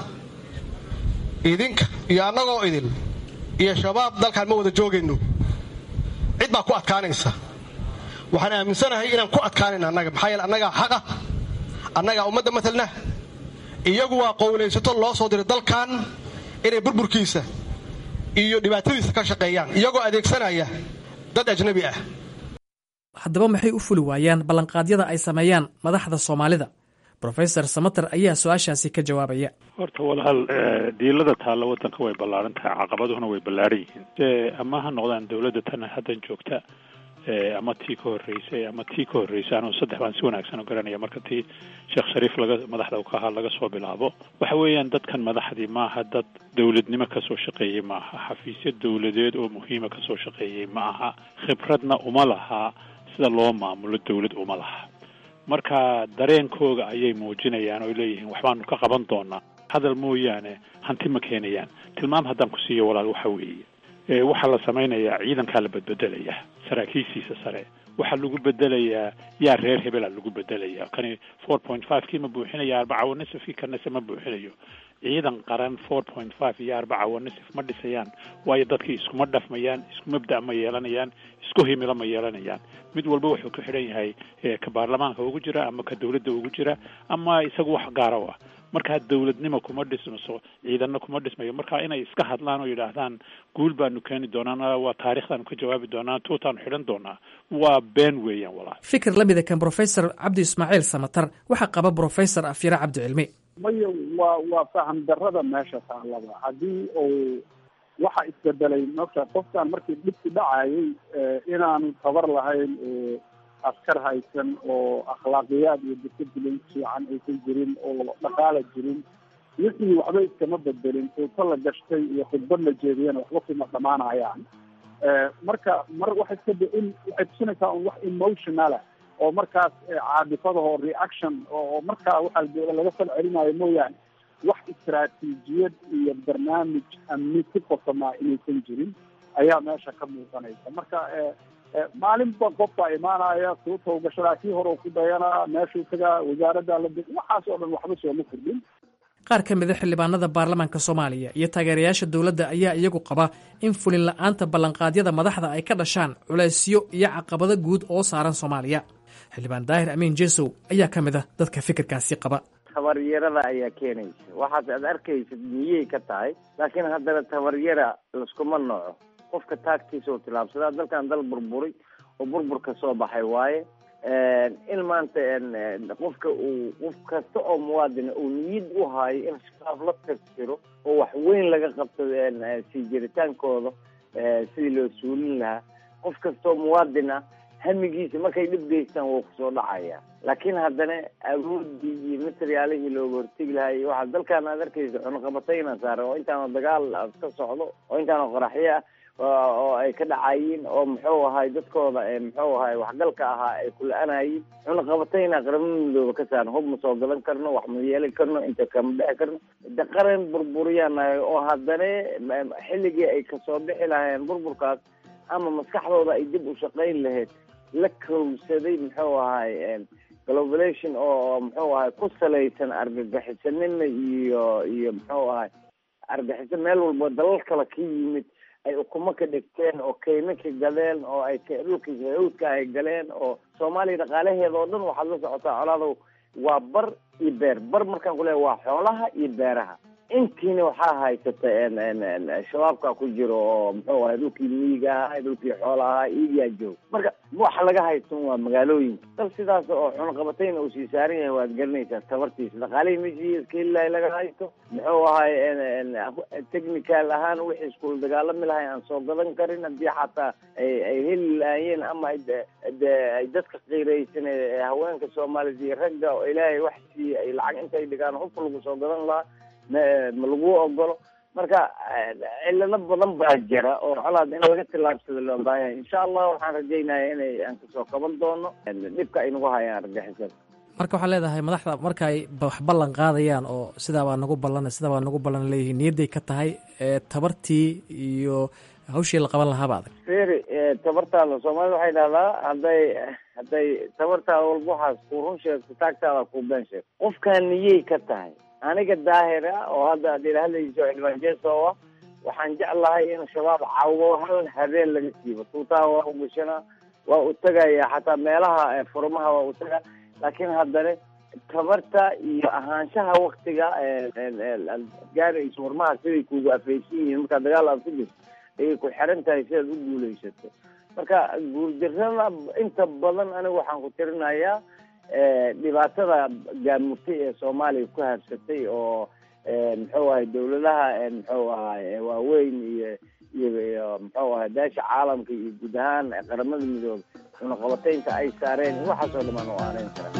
idinka iyo annagoo idin iyo shabaab dalkaan ma wada joogayno cid baa ku adkaanaysa waxaan aaminsanahay inaan ku adkaanayna annaga maxaa yeele annagaa xaqa annagaa ummadda matalna iyagu waa qowlaysato loo soo diray dalkan inay burburkiisa iyo dhibaatadiisa ka shaqeeyaan iyagoo adeegsanaya dad ajnabi ah haddaba maxay u fuli waayaan ballanqaadyada ay sameeyaan madaxda soomaalida rofesor samater ayaa su-aashaasi ka jawaabaya horta walaal diilada taalla wadanka way ballaaran tahay caqabaduhuna way ballaaran yihiin ama ha noqdaan dawladda tan haddan joogta ama tii ka horreysay ama tii ka horreysay anuu saddex baan si wanaagsan u garanaya marka tii sheekh shariif laga madaxda ka ahaa laga soo bilaabo waxa weeyaan dadkan madaxdii maaha dad dawladnimo kasoo shaqeeyey maaha xafiisyo dawladeed oo muhiima kasoo shaqeeyey ma aha khibradna uma laha sida loo maamulo dawlad uma laha marka dareenkooga ayay muujinayaan oo leeyihiin waxbaanu ka qaban doonaa hadal mooyaane hanti ma keenayaan tilmaam haddaan ku siiyo walaal waxa weeye waxaa la samaynayaa ciidankaa la bedbedelaya saraakiishiisa sare waxaa lagu bedelayaa yaa reer hebela lagu bedelaya kani four point five kii ma buuxinaya arbaca wanisifkii kanase ma buuxinayo ciidan qaran four point five iyo arbaca wanisif ma dhisayaan waayo dadkii iskuma dhafmayaan isku mabda' ma yeelanayaan isku himilo ma yeelanayaan mid walba wuxuu ku xidhan yahay ka baarlamaanka ugu jira ama ka dawladda ugu jira ama isagu wax gaara u ah markaa dawladnimo kuma dhismaso ciidanna kuma dhismayo marka inay iska hadlaan oo yidhaahdaan guul baanu keeni doonaa waa taarikhdaanu ka jawaabi doonaa tuutaanu xidhan doonaa waa been weeyaan walaal fikir la mida kan brofesor cabdi ismaaciil samatar waxaa qaba brofesor afyare cabdi cilmi maya waa waa faham darrada meesha taallaba haddii uu waxa isbedelay marka qofkan markii dhibki dhacayay inaanu tabar lahayn askar haysan oo akhlaaqiyaad iyo disciblin fiican aysan jirin oo dhaqaala jirin wixii waxba iskama bedelin tuuto la gashtay iyo khudbad la jeediyana waxba kuma dhamaanayaan marka mar waxay iska in waxay tusinaysaa un wax emotionala oo markaas caadifadaho reaction oo markaa waxaa laga fal celinayo mooyaane wax istaraatiijiyad iyo barnaamij amni ku qosamaa inaysan jirin ayaa meesha ka muuqanaysa marka maalinba qofbaa imaanaya suuta gashadaa kii hore ku dayanaa meeshuu tagaa wasaaradda la waxaas oo dhan waxba sooma kordhin qaar ka mida xildhibaanada baarlamaanka soomaaliya iyo taageerayaasha dowladda ayaa iyagu qaba in fulin la-aanta ballanqaadyada madaxda ay ka dhashaan culaysyo iyo caqabado guud oo saaran soomaaliya xildhibaan daahir amiin jesow ayaa ka mid a dadka fikirkaasi qaba tabaryarada ayaa keenaysa waxaas aad arkaysid miyey ka tahay laakiin haddana tabaryara laskuma nooco qofka taagtiisa oo tilaabsadaa dalkan dal burburay oo burburka soo baxay waaye in maanta qofka uu qof kasta oo muwaadina uu niyad u haayo in shabaab la tirtiro oo wax weyn laga qabto sii jiritaankooda sidii loo suulin lahaa qof kasta oo muwaadin ah hamigiisa markay dhib geystaan wuu kusoo dhacaya laakiin haddana awoodii iyo materiaalihii looga hortegi lahaa iyo waxaa dalkan aad arkaysa cunaqabatayna saaran oo intaana dagaal ka socdo oo intaana qoraxyo ah oo ay ka dhacayiin oo muxuu ahay dadkooda muxuu ahay waxgalka ahaa ay kula-anayiin cunaqabatayna qaramada midooba ka saaran hub ma soo gadan karno wax ma yeeli karno inta kama dhexi karno de qaran burburiyanahay oo haddana xilligii ay kasoo bixi lahaayeen burburkaas ama maskaxdooda ay dib u shaqayn lahayd la kowsaday muxuu ahay globalization oo muxuu ahay ku salaysan argagixisanimo iyo iyo muxuu ahay argaxiso meel walba dalal kale ka yimid ay ukumo ka dhigteen oo kaymo ka gadeen oo ay dhulka hawdka ay galeen oo soomaaliya dhaqaalaheeda oo dhan waxaad la socotaa colaadow waa bar iyo beer bar markaan ku leehay waa xoolaha iyo beeraha intiina waxaa haysata shabaabka ku jiro oo muxuu ahay dhulkii miyiga ahaa dhulkii xoola ahaa iigaa joog marka waxa laga haysan waa magaalooyinka dal sidaas oo cunaqabatayna uu sii saaran yahay waad garanaysaa tabartiisa dhaqaalihii meshii iskahelilahay laga haysto muxuu ahay technical ahaan wixii iskula dagaalami lahay aan soo gadan karin haddii xataa ay ay heli lahaayeen ama de ay dadka qiiraysan haweenka soomaaliyed iyo ragga oo ilaahay wax siiye ay lacag intay dhigaan hubka lagu soo gadan lahaa ma lagu ogolo marka cilado badan baa jira oo colaad in laga tillaabsado loo baahanya insha allah waxaan rajaynaya inay aan kasoo qaban doono dhibka ay nagu hayaan argagixisada marka waxaa leedahay madaxda marka ay wax ballan qaadayaan oo sidaa baa nagu ballan sidaa baa nagu ballan leeyihiin niyadday ka tahay tabartii iyo hawshii la qaban lahaaba adag feri tabartaada soomaalida waxay dhahdaa hadday hadday tabartaada walba waxaas ku run sheegto taagtaada ku been sheegto qofkaan niyey ka tahay aniga daahir ah oo hadda ad ila hadlayso xildhibaan jeeso ah waxaan jeclahay in shabaab cawo hal habeen laga siibo tuutaha waa u gashana waa u tegaya xataa meelaha furmaha waa u taga laakiin haddana tabarta iyo ahaanshaha waktiga gaarayso furmaha siday kugu afaysan yihiin markaa dagaal aad ku jirto ayay ku xiran tahay si aad u guulaysato marka guuldarrada inta badan aniga waxaan ku tirinayaa dhibaatada gaamurtay ee soomaaliya ku habsatay oo muxuu ahay dawladaha muxuu ahay waaweyn iyo iyo muxuu ahay daasha caalamka iyo guud ahaan qaramada midoobe cunaqabataynta ay saareen waxaasoo dhamaan oo aaneyn kara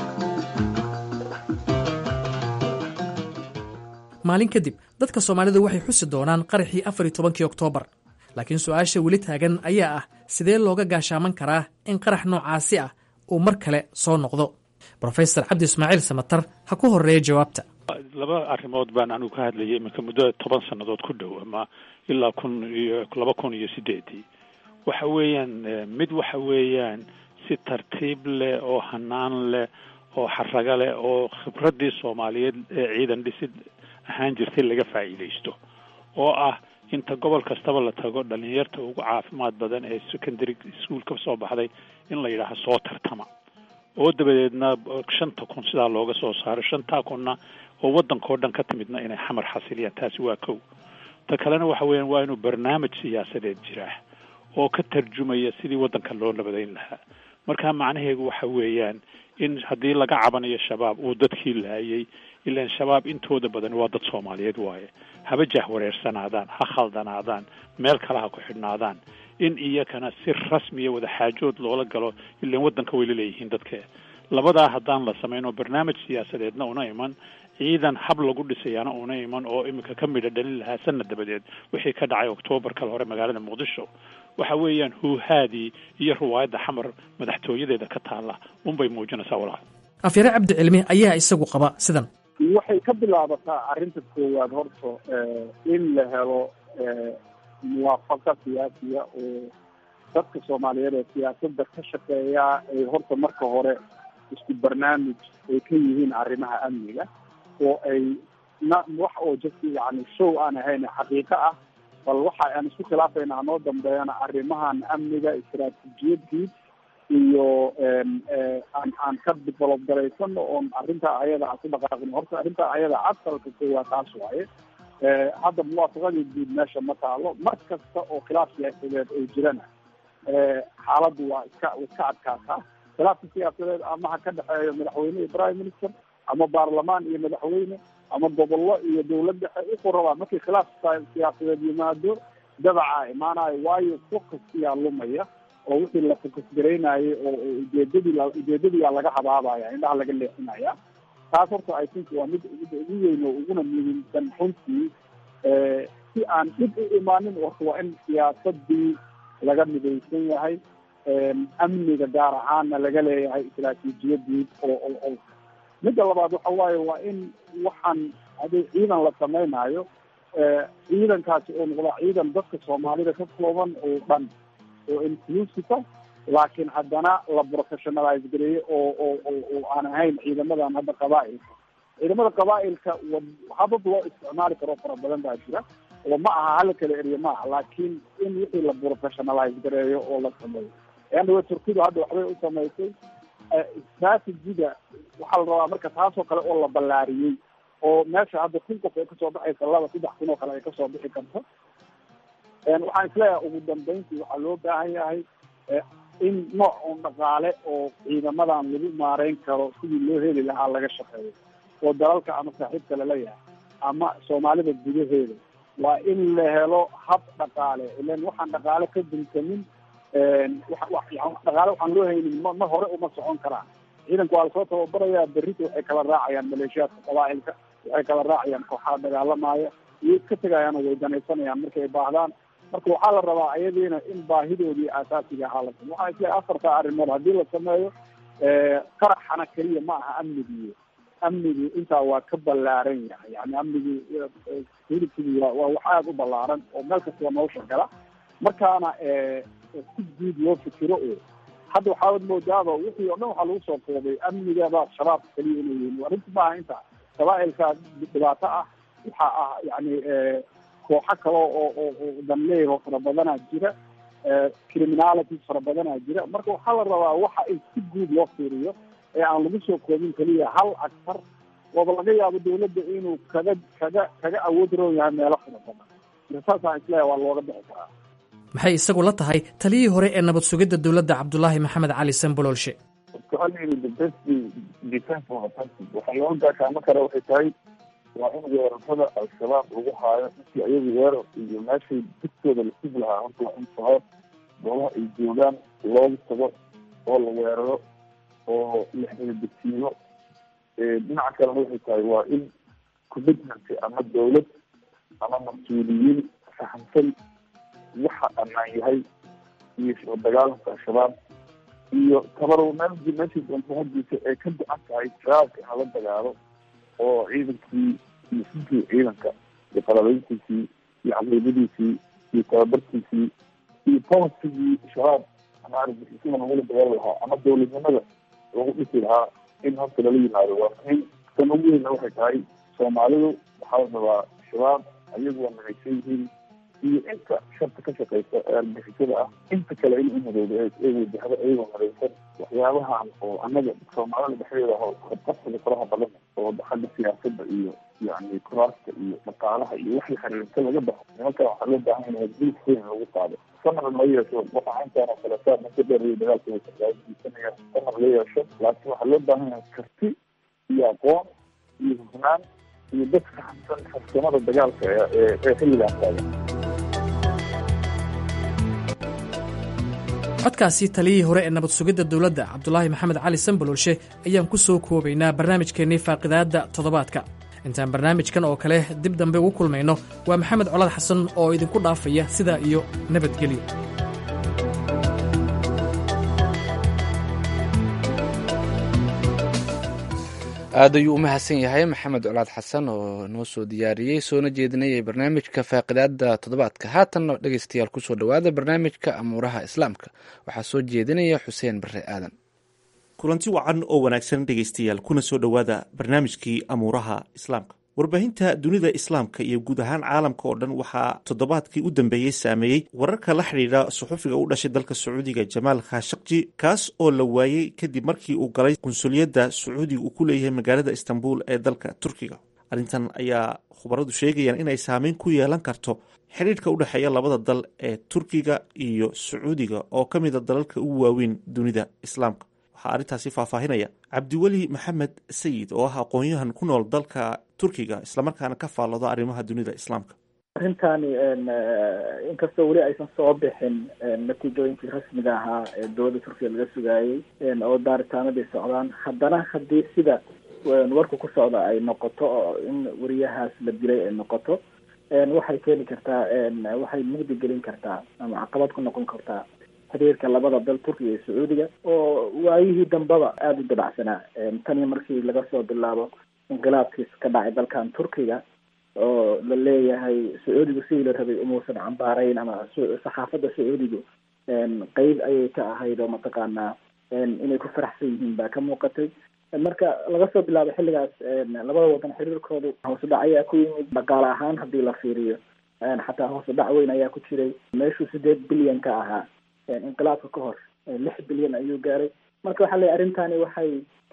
maalin kadib dadka soomaalidu waxay xusi doonaan qaraxii afar iyo tobankii oktoobar laakiin su-aasha weli taagan ayaa ah sidee looga gaashaaman karaa in qarax noocaasi ah uu mar kale soo noqdo brofesor cabdi ismaaciil samatar ha ku horeeya jawaabta laba arrimood baan anigu ka hadlayay iminka muddo toban sannadood ku dhow ama ilaa kun iyo laba kun iyo sideedii waxa weeyaan mid waxa weeyaan si tartiib leh oo hanaan leh oo xaraga leh oo khibraddii soomaaliyeed ee ciidan dhisid ahaan jirtay laga faa'iidaysto oo ah inta gobol kastaba la tago dhalinyarta ugu caafimaad badan ee secondary school ka soo baxday in la yidhaaha soo tartama oo dabadeedna shanta kun sidaa looga soo saaro shantaa kunna oo waddankao dhan ka timidna inay xamar xasiliyaan taasi waa kow ta kalena waxa weeyaan waa inuu barnaamij siyaasadeed jiraa oo ka tarjumaya sidii waddanka loo nabadayn lahaa marka macnaheedu waxa weeyaan in haddii laga cabanayo shabaab uu dadkii laayay ilaan shabaab intooda badan waa dad soomaaliyeed waaye haba jahwareersanaadaan ha khaldanaadaan meel kale ha ku xidhnaadaan in iyakana si rasmiya wadaxaajood loola galo ilaan waddanka way la leeyihiin dadke labadaa haddaan la samayn oo barnaamij siyaasadeedna una iman ciidan hab lagu dhisayaana una iman oo iminka ka midha dhalin lahaa sanad dabadeed wixii ka dhacay oktoobar kale hore magaalada muqdisho waxa weeyaan huuhaadii iyo riwaayadda xamar madaxtooyadeeda ka taalla unbay muujinaysaa walaal afyare cabdi cilmi ayaa isagu qaba sidan waxay ka bilaabataa arrinta koowaad horta in la helo muwaafaqa siyaasiya oo dadka soomaaliyeed ee siyaasadda ka shaqeeya ay horta marka hore isku barnaamij ay ka yihiin arrimaha amniga oo ay na wax oo just yani show aan ahayn xaqiiqo ah bal waxa aan isku khilaafayna hanoo dambeeyana arrimahan amniga istaraatiijiyadii iyo aan aan ka develop garaysano oon arrintaa ayada aan ku dhaqaaqin horta arrintaa ayada asalka koowaad taas waaye hadda muwaafaqadii guud meesha ma taalo mar kasta oo khilaaf siyaasadeed ay jirana xaaladdu waa iska iska adkaataa khilaafka siyaasadeed ama ha ka dhexeeyo madaxweyne iyo prime minister ama baarlamaan iyo madaxweyne ama gobollo iyo dawlad dhexe wuxuu rabaa markii khilaaf siyaasadeed yimaado dabacaa imaanayo waayo focuskiyaa lumaya oo wixii la focus garaynayay oo ujeedadii ujeedadiyaa laga habaabaya indhaha laga leexinaya taas horta i think waa mid midda ugu weyn oo uguna muhiimsan runtii si aan dhib u imaanin horta waa in siyaasadii laga midaysan yahay amniga gaar ahaanna laga leeyahay istaraatiijiyadii oo oo oo midda labaad waxa waaye waa in waxaan haddii ciidan la samaynayo ciidankaasi oo noqda ciidan dadka soomaalida ka kooban oo dhan oo inclusive laakiin haddana la professionalize gareeyo oo oo oo oo aan ahayn ciidamadan hadda qabaa-ilka ciidamada qabaa-ilka habab loo isticmaali karo fara badan baa jira oo ma aha hala kala eriyo ma aha laakiin in wixii la professionalize gareeyo oo la sameeyo eandawa turkidu hadda waxbay u samaysay strategiga waxaa la rabaa marka taasoo kale oo la ballaariyey oo meesha hadda kun qof ay kasoo baxaysa laba saddex kun oo kale ay kasoo bixi karto waxaan isleeyahay ugu dambeyntii waxaa loo baahan yahay in nooc un dhaqaale oo ciidamadan lagu maareyn karo sidii loo heli lahaa laga shaqeeyo oo dalalka ama saaxiibka laleeyahay ama soomaalida gudaheeda waa in la helo hab dhaqaale ilan waxaan dhaqaale ka duntamin dhaqaale waxaan loo haynin ma ma hore uma socon karaan ciidanka waa lasoo tababarayaa berrita waxay kala raacayaan maleeshiyaadka qabaailka waxay kala raacayaan kooxaha dagaalamaya iyo iska tegayaan oo way danaysanayaan markay baahdaan marka waxaa la rabaa ayadiina in baahidoodii aasaasiga ahaa la samo waxaa isleeyahay afarta arrimood haddii la sameeyo qaraxana keliya ma aha amnigii amnigii intaa waa ka ballaaran yahay yani amnigii hilibkii waa waa wax aada u ballaaran oo meel kastaba nolosha gala markaana si guud loo fikiro oo hadda waxaad moodaaba wixii oo dhan waxaa lagu soo koobay amnigaba shabaab kaliya inay yihiin arrinta maaha inta qabaailka dhibaato ah waxaa ah yani kooxo kale oo oo danleeho fara badanaa jira criminalities fara badanaa jira marka waxaa la rabaa waxa in si guud loo fiiriyo ee aan lagu soo koobin keliya hal actar ooba laga yaabo dawladda inuu kaga kaga kaga awood roon yahay meelo fara badan marka saasaan isleeyahay waa looga bixi karaa maxay isagu la tahay taliyihii hore ee nabad sugidda dowladda cabdulaahi maxamed cali sanbololshe waxaa looga gaashaamo kara waxay tahay waa in weerarada al-shabaab lagu haayo intii ayagu weerar iyo meeshay dugtooda la sugi lahaa horta waa in shabaab goobaha ay joogaan looga tago oo la weeraro oo la xeeldegsiiyo dhinaca kalena waxay tahay waa in commitment ama dawlad ama mas-uuliyiin fahamsan waxa ammaan yahay iyo soo dagaalanka al-shabaab iyo tabarow meel meeshii doonto hadiisa ay ka go-an tahay shabaabka in lala dagaalo oo ciidankii iyo sinkii ciidanka iyo qalabeyntiisii iyo caqiidadiisii iyo tababarkiisii iyo polisigii shabaab ama argixisada lagula dagaali lahaa ama dawladnimada lagu dhisi lahaa in horta lala yimaado waa muhiim tan ugu weynna waxay tahay soomaalidu waxaa la rabaa shabaab ayagu waa midaysan yihiin iyo inta sharta ka shaqeysa ee argixisada ah inta kale in umadooda ee wajahda iyagoo midaysan waxyaabahan oo annaga soomaalida dhexdeeda aho qabqabsiga faraha badan oo xagga siyaasadda iyo yani kuraasta iyo dhaqaalaha iyo waxay xiriirta laga baxo nimanka waxaa loo baahan yahay guud weyn lagu qaado samar ma yeesho waxa intaan oo kale saa muddo dheer iyo dagaalka waysanaya samar la yeesho laakiin waxaa loo baahan yahay karti iyo aqoon iyo hufnaan iyo dad fahamsan farsamada dagaalka ee ee xilligaan taagan codkaasi taliyihii hore ee nabad sugidda dowladda cabdulaahi maxamed cali sanbololshe ayaan ku soo koobaynaa barnaamijkeennii faaqidaadda toddobaadka intaan barnaamijkan oo kale dib dambe ugu kulmayno waa maxamed colad xasan oo idinku dhaafaya sidaa iyo nabadgelyo aad ayuu u mahadsan yahay maxamed colaad xasan oo noo soo diyaariyey soona jeedinayay barnaamijka faaqidaada toddobaadka haatanna dhegeystayaal kusoo dhowaada barnaamijka amuuraha islaamka waxaa soo jeedinaya xuseen bare aadan kulanti wacan oo wanaagsan dhegaystayaal kuna soo dhowaada barnaamijkii amuuraha islaamka warbaahinta dunida islaamka iyo guud ahaan caalamka oo dhan waxaa toddobaadkii u dambeeyey saameeyey wararka la xidhiidha suxufiga u dhashay dalka sacuudiga jamaal khashakji kaas oo la waayey kadib markii uu galay qunsuliyadda sacuudiga uu ku leeyahay magaalada istanbul ee dalka turkiga arrintan ayaa khubaradu sheegayaan inay saameyn ku yeelan karto xidhiidhka u dhexeeya labada dal ee turkiga iyo sacuudiga oo ka mida dalalka ugu waaweyn dunida islaamka waxaa arrintaasi faahfaahinaya cabdiweli maxamed sayid oo ah aqoon-yahan ku nool dalka turkiga islamarkaana ka faallooda arrimaha dunida islaamka arrintani inkastoo weli aysan soo bixin natiijooyinkii rasmiga ahaa ee dowladda turkiya laga sugaayey oo daaritaanadii socdaan haddana haddii sida warku ku socda ay noqoto oo in wariyahaas la dilay ay noqoto waxay keeni kartaa waxay mugdi gelin kartaa ama caqabad ku noqon kartaa xiriirka labada dal turkiga iyo sacuudiga oo waayihii dambaba aada u dabacsanaa tani markii laga soo bilaabo inqilaabkiis ka dhacay dalkan turkiga oo la leeyahay sacuudigu sidii la rabay umuusan cambaarayn ama saxaafadda sacuudigu qeyb ayay ka ahayd oo mataqaanaa inay ku faraxsan yihiin baa ka muuqatay marka laga soo bilaabo xilligaas labada wadan xiriirkoodu hoose dhac ayaa ku yimid dhaqaale ahaan haddii la fiiriyo xataa hoose dhac weyn ayaa ku jiray meeshuu sideed bilyan ka ahaa inqilaabka ka hor lix bilyan ayuu gaaray marka waxaa leeyahy arrintani waxay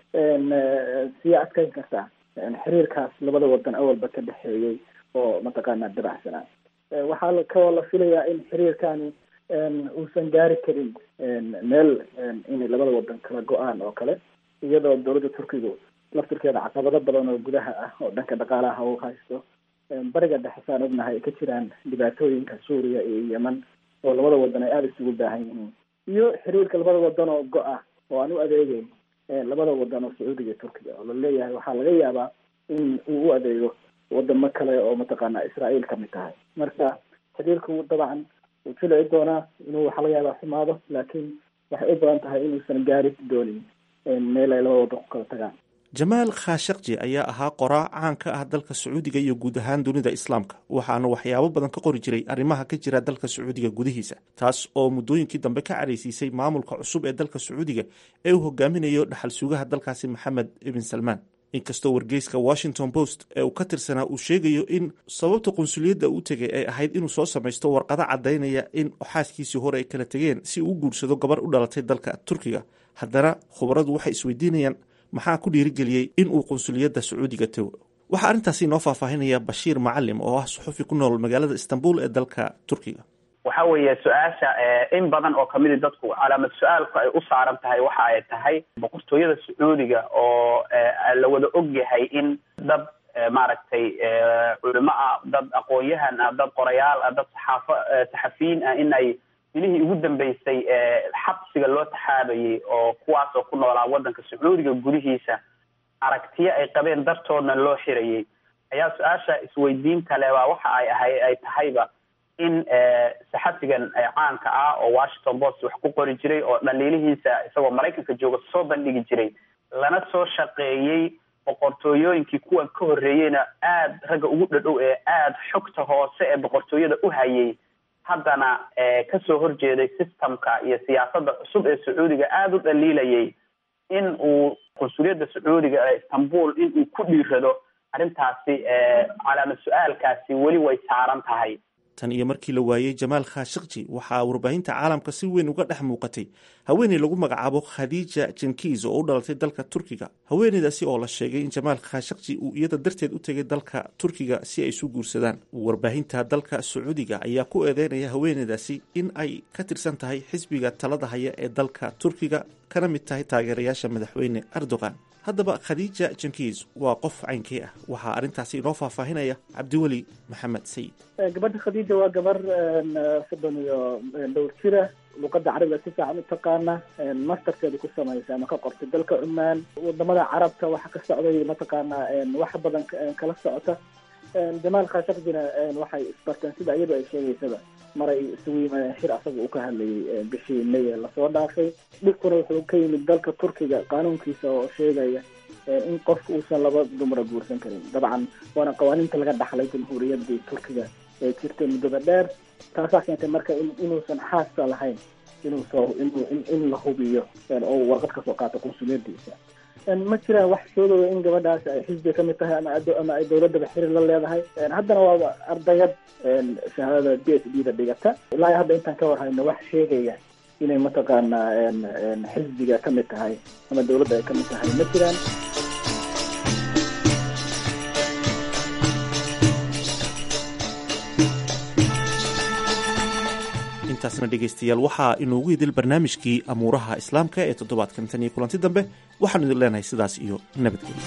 sii adkeyn kartaa xiriirkaas labada wadan awalba ka dhexeeyey oo mataqaanaa dabacsanaa waxaa kaloo la filayaa in xiriirkani uusan gaari karin meel inay labada wadan kala go-aan oo kale iyadoo dowladda turkigu laftirkeeda caqabado badan oo gudaha ah oo dhanka dhaqaalaha u haysto bariga dhexe saan ognahay ay ka jiraan dhibaatooyinka suuriya iyo yemen oo labada wadan ay aada isugu baahan yihiin iyo xiriirka labada wadan oo go-ah oo aan u adeegeyn labada wadan oo sacuudiga iyo turkiga oo la leeyahay waxaa laga yaabaa in uu u adeego wadamo kale oo mataqaanaa israael kamid tahay marka xiriirku dabcan wuu jilici doonaa inuu waxaa laga yaabaa xumaado laakiin waxay u badan tahay inuusan gaari doonin meel ay labada wadan ku kala tagaan jamaal khashakji ayaa ahaa qoraa caan ka ah dalka sacuudiga iyo guud ahaan dunida islaamka waxaana waxyaabo badan ka qori jiray arrimaha ka jira dalka sacuudiga gudihiisa taas oo muddooyinkii dambe ka caraysiisay maamulka cusub ee dalka sacuudiga ee uu hogaaminayo dhaxal sugaha dalkaasi maxamed ibn salmaan inkastoo wargeyska washington post ee uu ka tirsanaa uu sheegayo in sababta qunsuliyadda u tegay ay ahayd inuu soo samaysto warqado caddaynaya in xaaskiisii hore ay kala tegeen si uu u guursado gabar u dhalatay dalka turkiga haddana khubaradu waxay isweydiinayaan maxaa ku dhiirigeliyey in uu qunsuliyadda sacuudiga tago waxaa arrintaasi inoo faahfaahinaya bashiir macalim oo ah suxufi ku nool magaalada istanbul ee dalka turkiga waxa weeye su-aasha in badan oo kamidi dadku calaamad su-aalku ay u saaran tahay waxa ay tahay boqortooyada sacuudiga oo la wada og yahay in dad maaragtay culimo ah dad aqoon-yahan ah dad qorayaal ah dad saxaafo saxafiyiin ah in ay bilihii ugu dambeysay xabsiga loo taxaabayay oo kuwaas oo ku noolaa waddanka sacuudiga gudihiisa aragtiyo ay qabeen dartoodna loo xirayay ayaa su-aasha isweydiinta leh baa waxa ay ahay ay tahayba in saxafigan caanka ah oo washington post wax ku qori jiray oo dhaliilihiisa isagoo maraykanka jooga soo bandhigi jiray lana soo shaqeeyey boqortooyooyinkii kuwan ka horreeyeyna aada ragga ugu dhadhow ee aada xogta hoose ee boqortooyada u hayay haddana kasoo horjeeday systemka iyo siyaasadda cusub ee sacuudiga aada u dhaliilayay in uu qunsuliyadda sacuudiga ee istanbul in uu ku dhiirado arrintaasi calaamad su-aalkaasi weli way saaran tahay tan iyo markii la waayey jamaal khashakji waxaa warbaahinta caalamka si weyn uga dhex muuqatay haweeney lagu magacaabo khadiija jenkiis oo u dhalatay dalka turkiga haweeneydaasi oo la sheegay in jamaal khashakji uu iyada darteed u tegay dalka turkiga si ay isu guursadaan warbaahinta dalka sacuudiga ayaa ku eedeynaya haweeneydaasi in ay ka tirsan tahay xisbiga talada haya ee dalka turkiga kana mid tahay taageerayaasha madaxweyne erdogan haddaba khadiija jenkiis waa qof caynkii ah waxaa arrintaasi inoo faahfaahinaya cabdiweli maxamed sayid gabadha khadiija waa gabar soddon iyo dhowr jira luqada carabiga si fiican u taqaana masterkeeda ku samaysa ama ka qortay dalka cumaan wadamada carabta waxa ka socday mataqaana wax badan kala socota jamaal khashakjina waxay isbarteen sida iyadu ay sheegaysaba maray isugu yimaadeen shir asaga uu ka hadlayay bishii may ee lasoo dhaafay dhibkuna wuxuu ka yimid dalka turkiga qaanuunkiisa oo sheegaya in qofka uusan laba dumara guursan karin dabcan waana qawaaniinta laga dhaxlay jamhuuriyaddii turkiga ee jirtay muddada dheer taasaa keentay marka inuusan xaasa lahayn inuu soo in la hubiyo oo warqad kasoo qaato qunsuliyadiisa ma jiraan wax sheegaya in gabadhaas ay xisbiga kamid tahay ama ama ay dawladaba xiriir la leedahay haddana waaba ardayad shahaadada b s d da dhigata ilaa hadda intaan ka warhayno wax sheegaya inay mataqaanaa xisbiga kamid tahay ama dawladda ay kamid tahay ma jiraan intaasna dhegaystayaal waxaa inoogu idil barnaamijkii amuuraha islaamka ee toddobaadkan tan iyo kulanti dambe waxaanu idin leenahay sidaas iyo nabadgelyo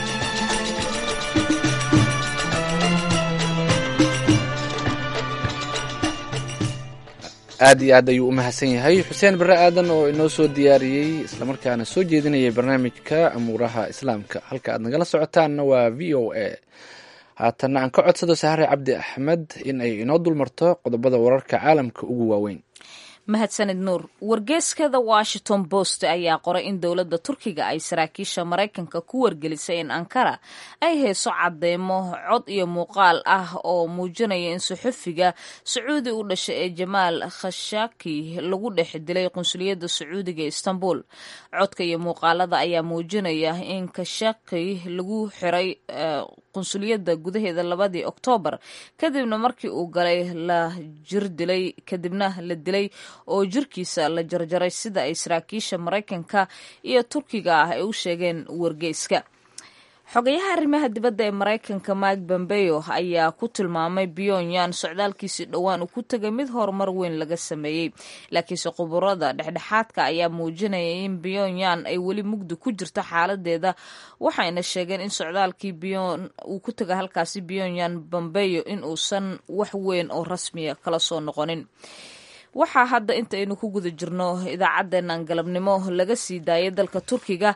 aad iyo aad ayuu u mahadsan yahay xuseen barre aadan oo inoo soo diyaariyey islamarkaana soo jeedinayay barnaamijka amuuraha islaamka halka aad nagala socotaanna waa v o a haatanna aan ka codsado sahare cabdi axmed in ay inoo dulmarto qodobada wararka caalamka ugu waaweyn mahadsanid nuur wargeeskada washington post ayaa qoray in dowladda turkiga ay saraakiisha maraykanka ku wargelisay in ankara ay hayso cadeymo cod iyo muuqaal ah oo muujinaya in suxufiga sacuudi u dhashay ee jamaal khashaki lagu dhex dilay qunsuliyadda sacuudiga ee istanbul codka iyo muuqaalada ayaa muujinaya in khashaki lagu xiray qunsuliyadda gudaheeda labadii oktoobar kadibna markii uu galay la jir dilay kadibna la dilay oo jirkiisa la jarjaray sida ay saraakiisha maraykanka iyo turkiga ah ay u sheegeen wargeyska xogayaha arrimaha dibadda ee maraykanka mike pompeo ayaa ku tilmaamay pyongyang socdaalkiisii dhowaan uu ku tegay mid horumar weyn laga sameeyey laakiinse quburada dhexdhexaadka ayaa muujinaya in pyongyang ay weli mugdi ku jirto xaaladeeda waxayna sheegeen in socdaalkii uu ku tegay halkaasi pyongyang pompeo in uusan wax weyn oo rasmiya kala soo noqonin waxaa hadda intaynu ku guda jirno idaacaddeenan galabnimo laga sii daayay dalka turkiga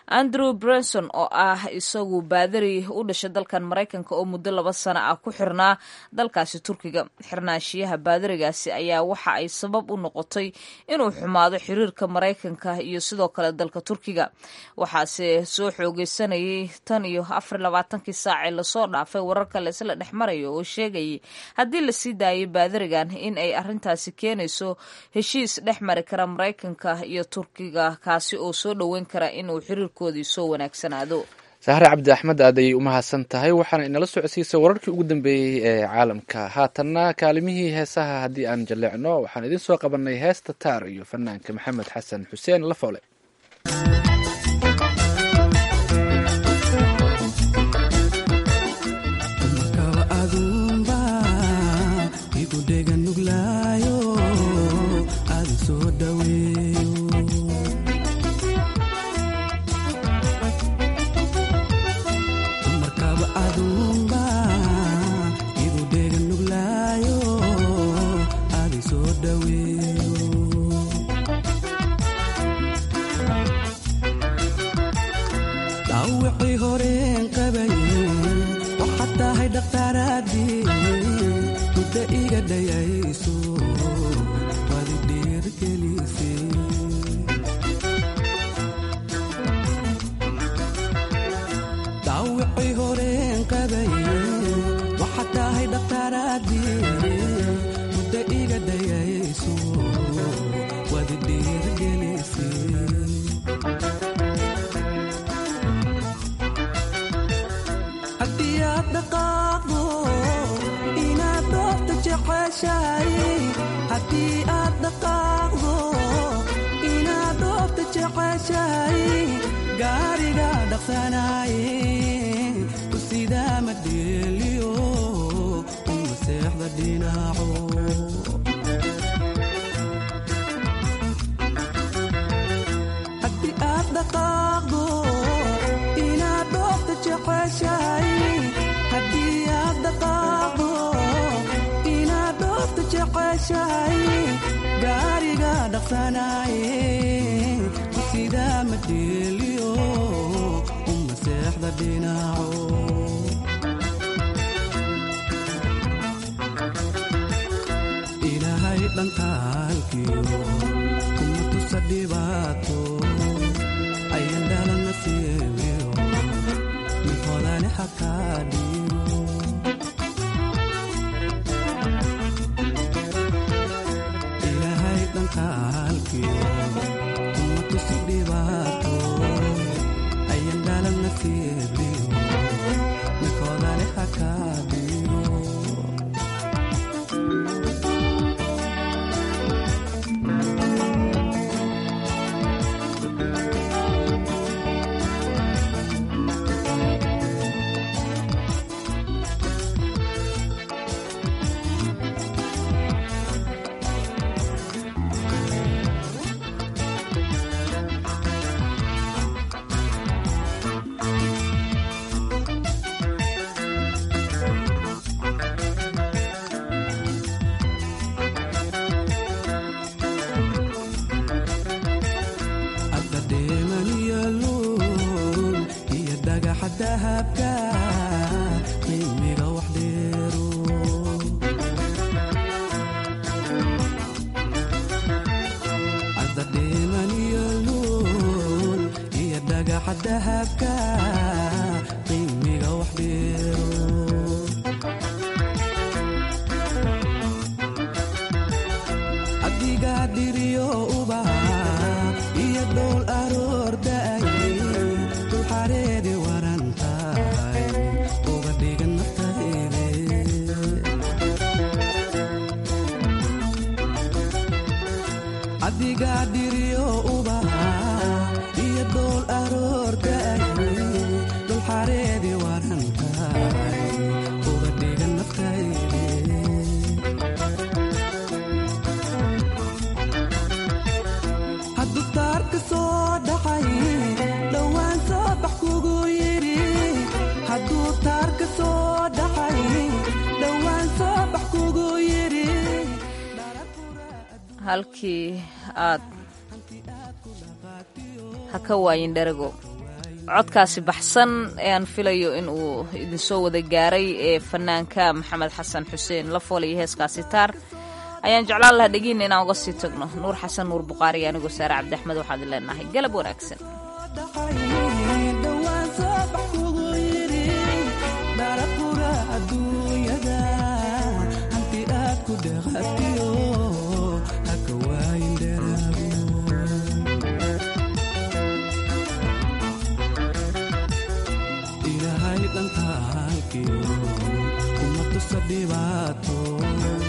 andrew brenson oo ah isagu baadari u dhashay dalkan maraykanka oo muddo laba sano ah ku xirnaa dalkaasi turkiga xirnaanshiyaha baadarigaasi ayaa waxa ay sabab u noqotay inuu xumaado xiriirka maraykanka iyo sidoo kale dalka turkiga waxaase soo xoogeysanayay tan iyo afar labaatankii saacee lasoo dhaafay wararka laisla dhex marayo oo sheegayay haddii lasii daayay baadarigan in ay arintaasi keenayso heshiis dhex mari kara maraykanka iyo turkiga kaasi oo soo dhoweyn kara inuu xiriirkoodii soo wanaagsanaado sahre cabdi axmed aad ayay umahadsan tahay waxaana inala socodsiisay wararkii ugu dambeeyey ee caalamka haatanna kaalimihii heesaha haddii aan jalleecno waxaan idiin soo qabanay heesta taar iyo fanaanka maxamed xasan xuseen lafoole halkii aad ha ka waayin dharago codkaasi baxsan ee aan filayo in uu idinsoo wada gaaray ee fanaanka maxamed xasan xuseen la fool iyo heeskaasi taar ayaan jeclaan lahaa dhegiina inaan uga sii tagno nuur xasan nuur buqaari iyo anigoo saare cabdi axmed waxaad leenahay galab wanaagsan ilaahay dhantaalkiyo kuma tusa dhibaato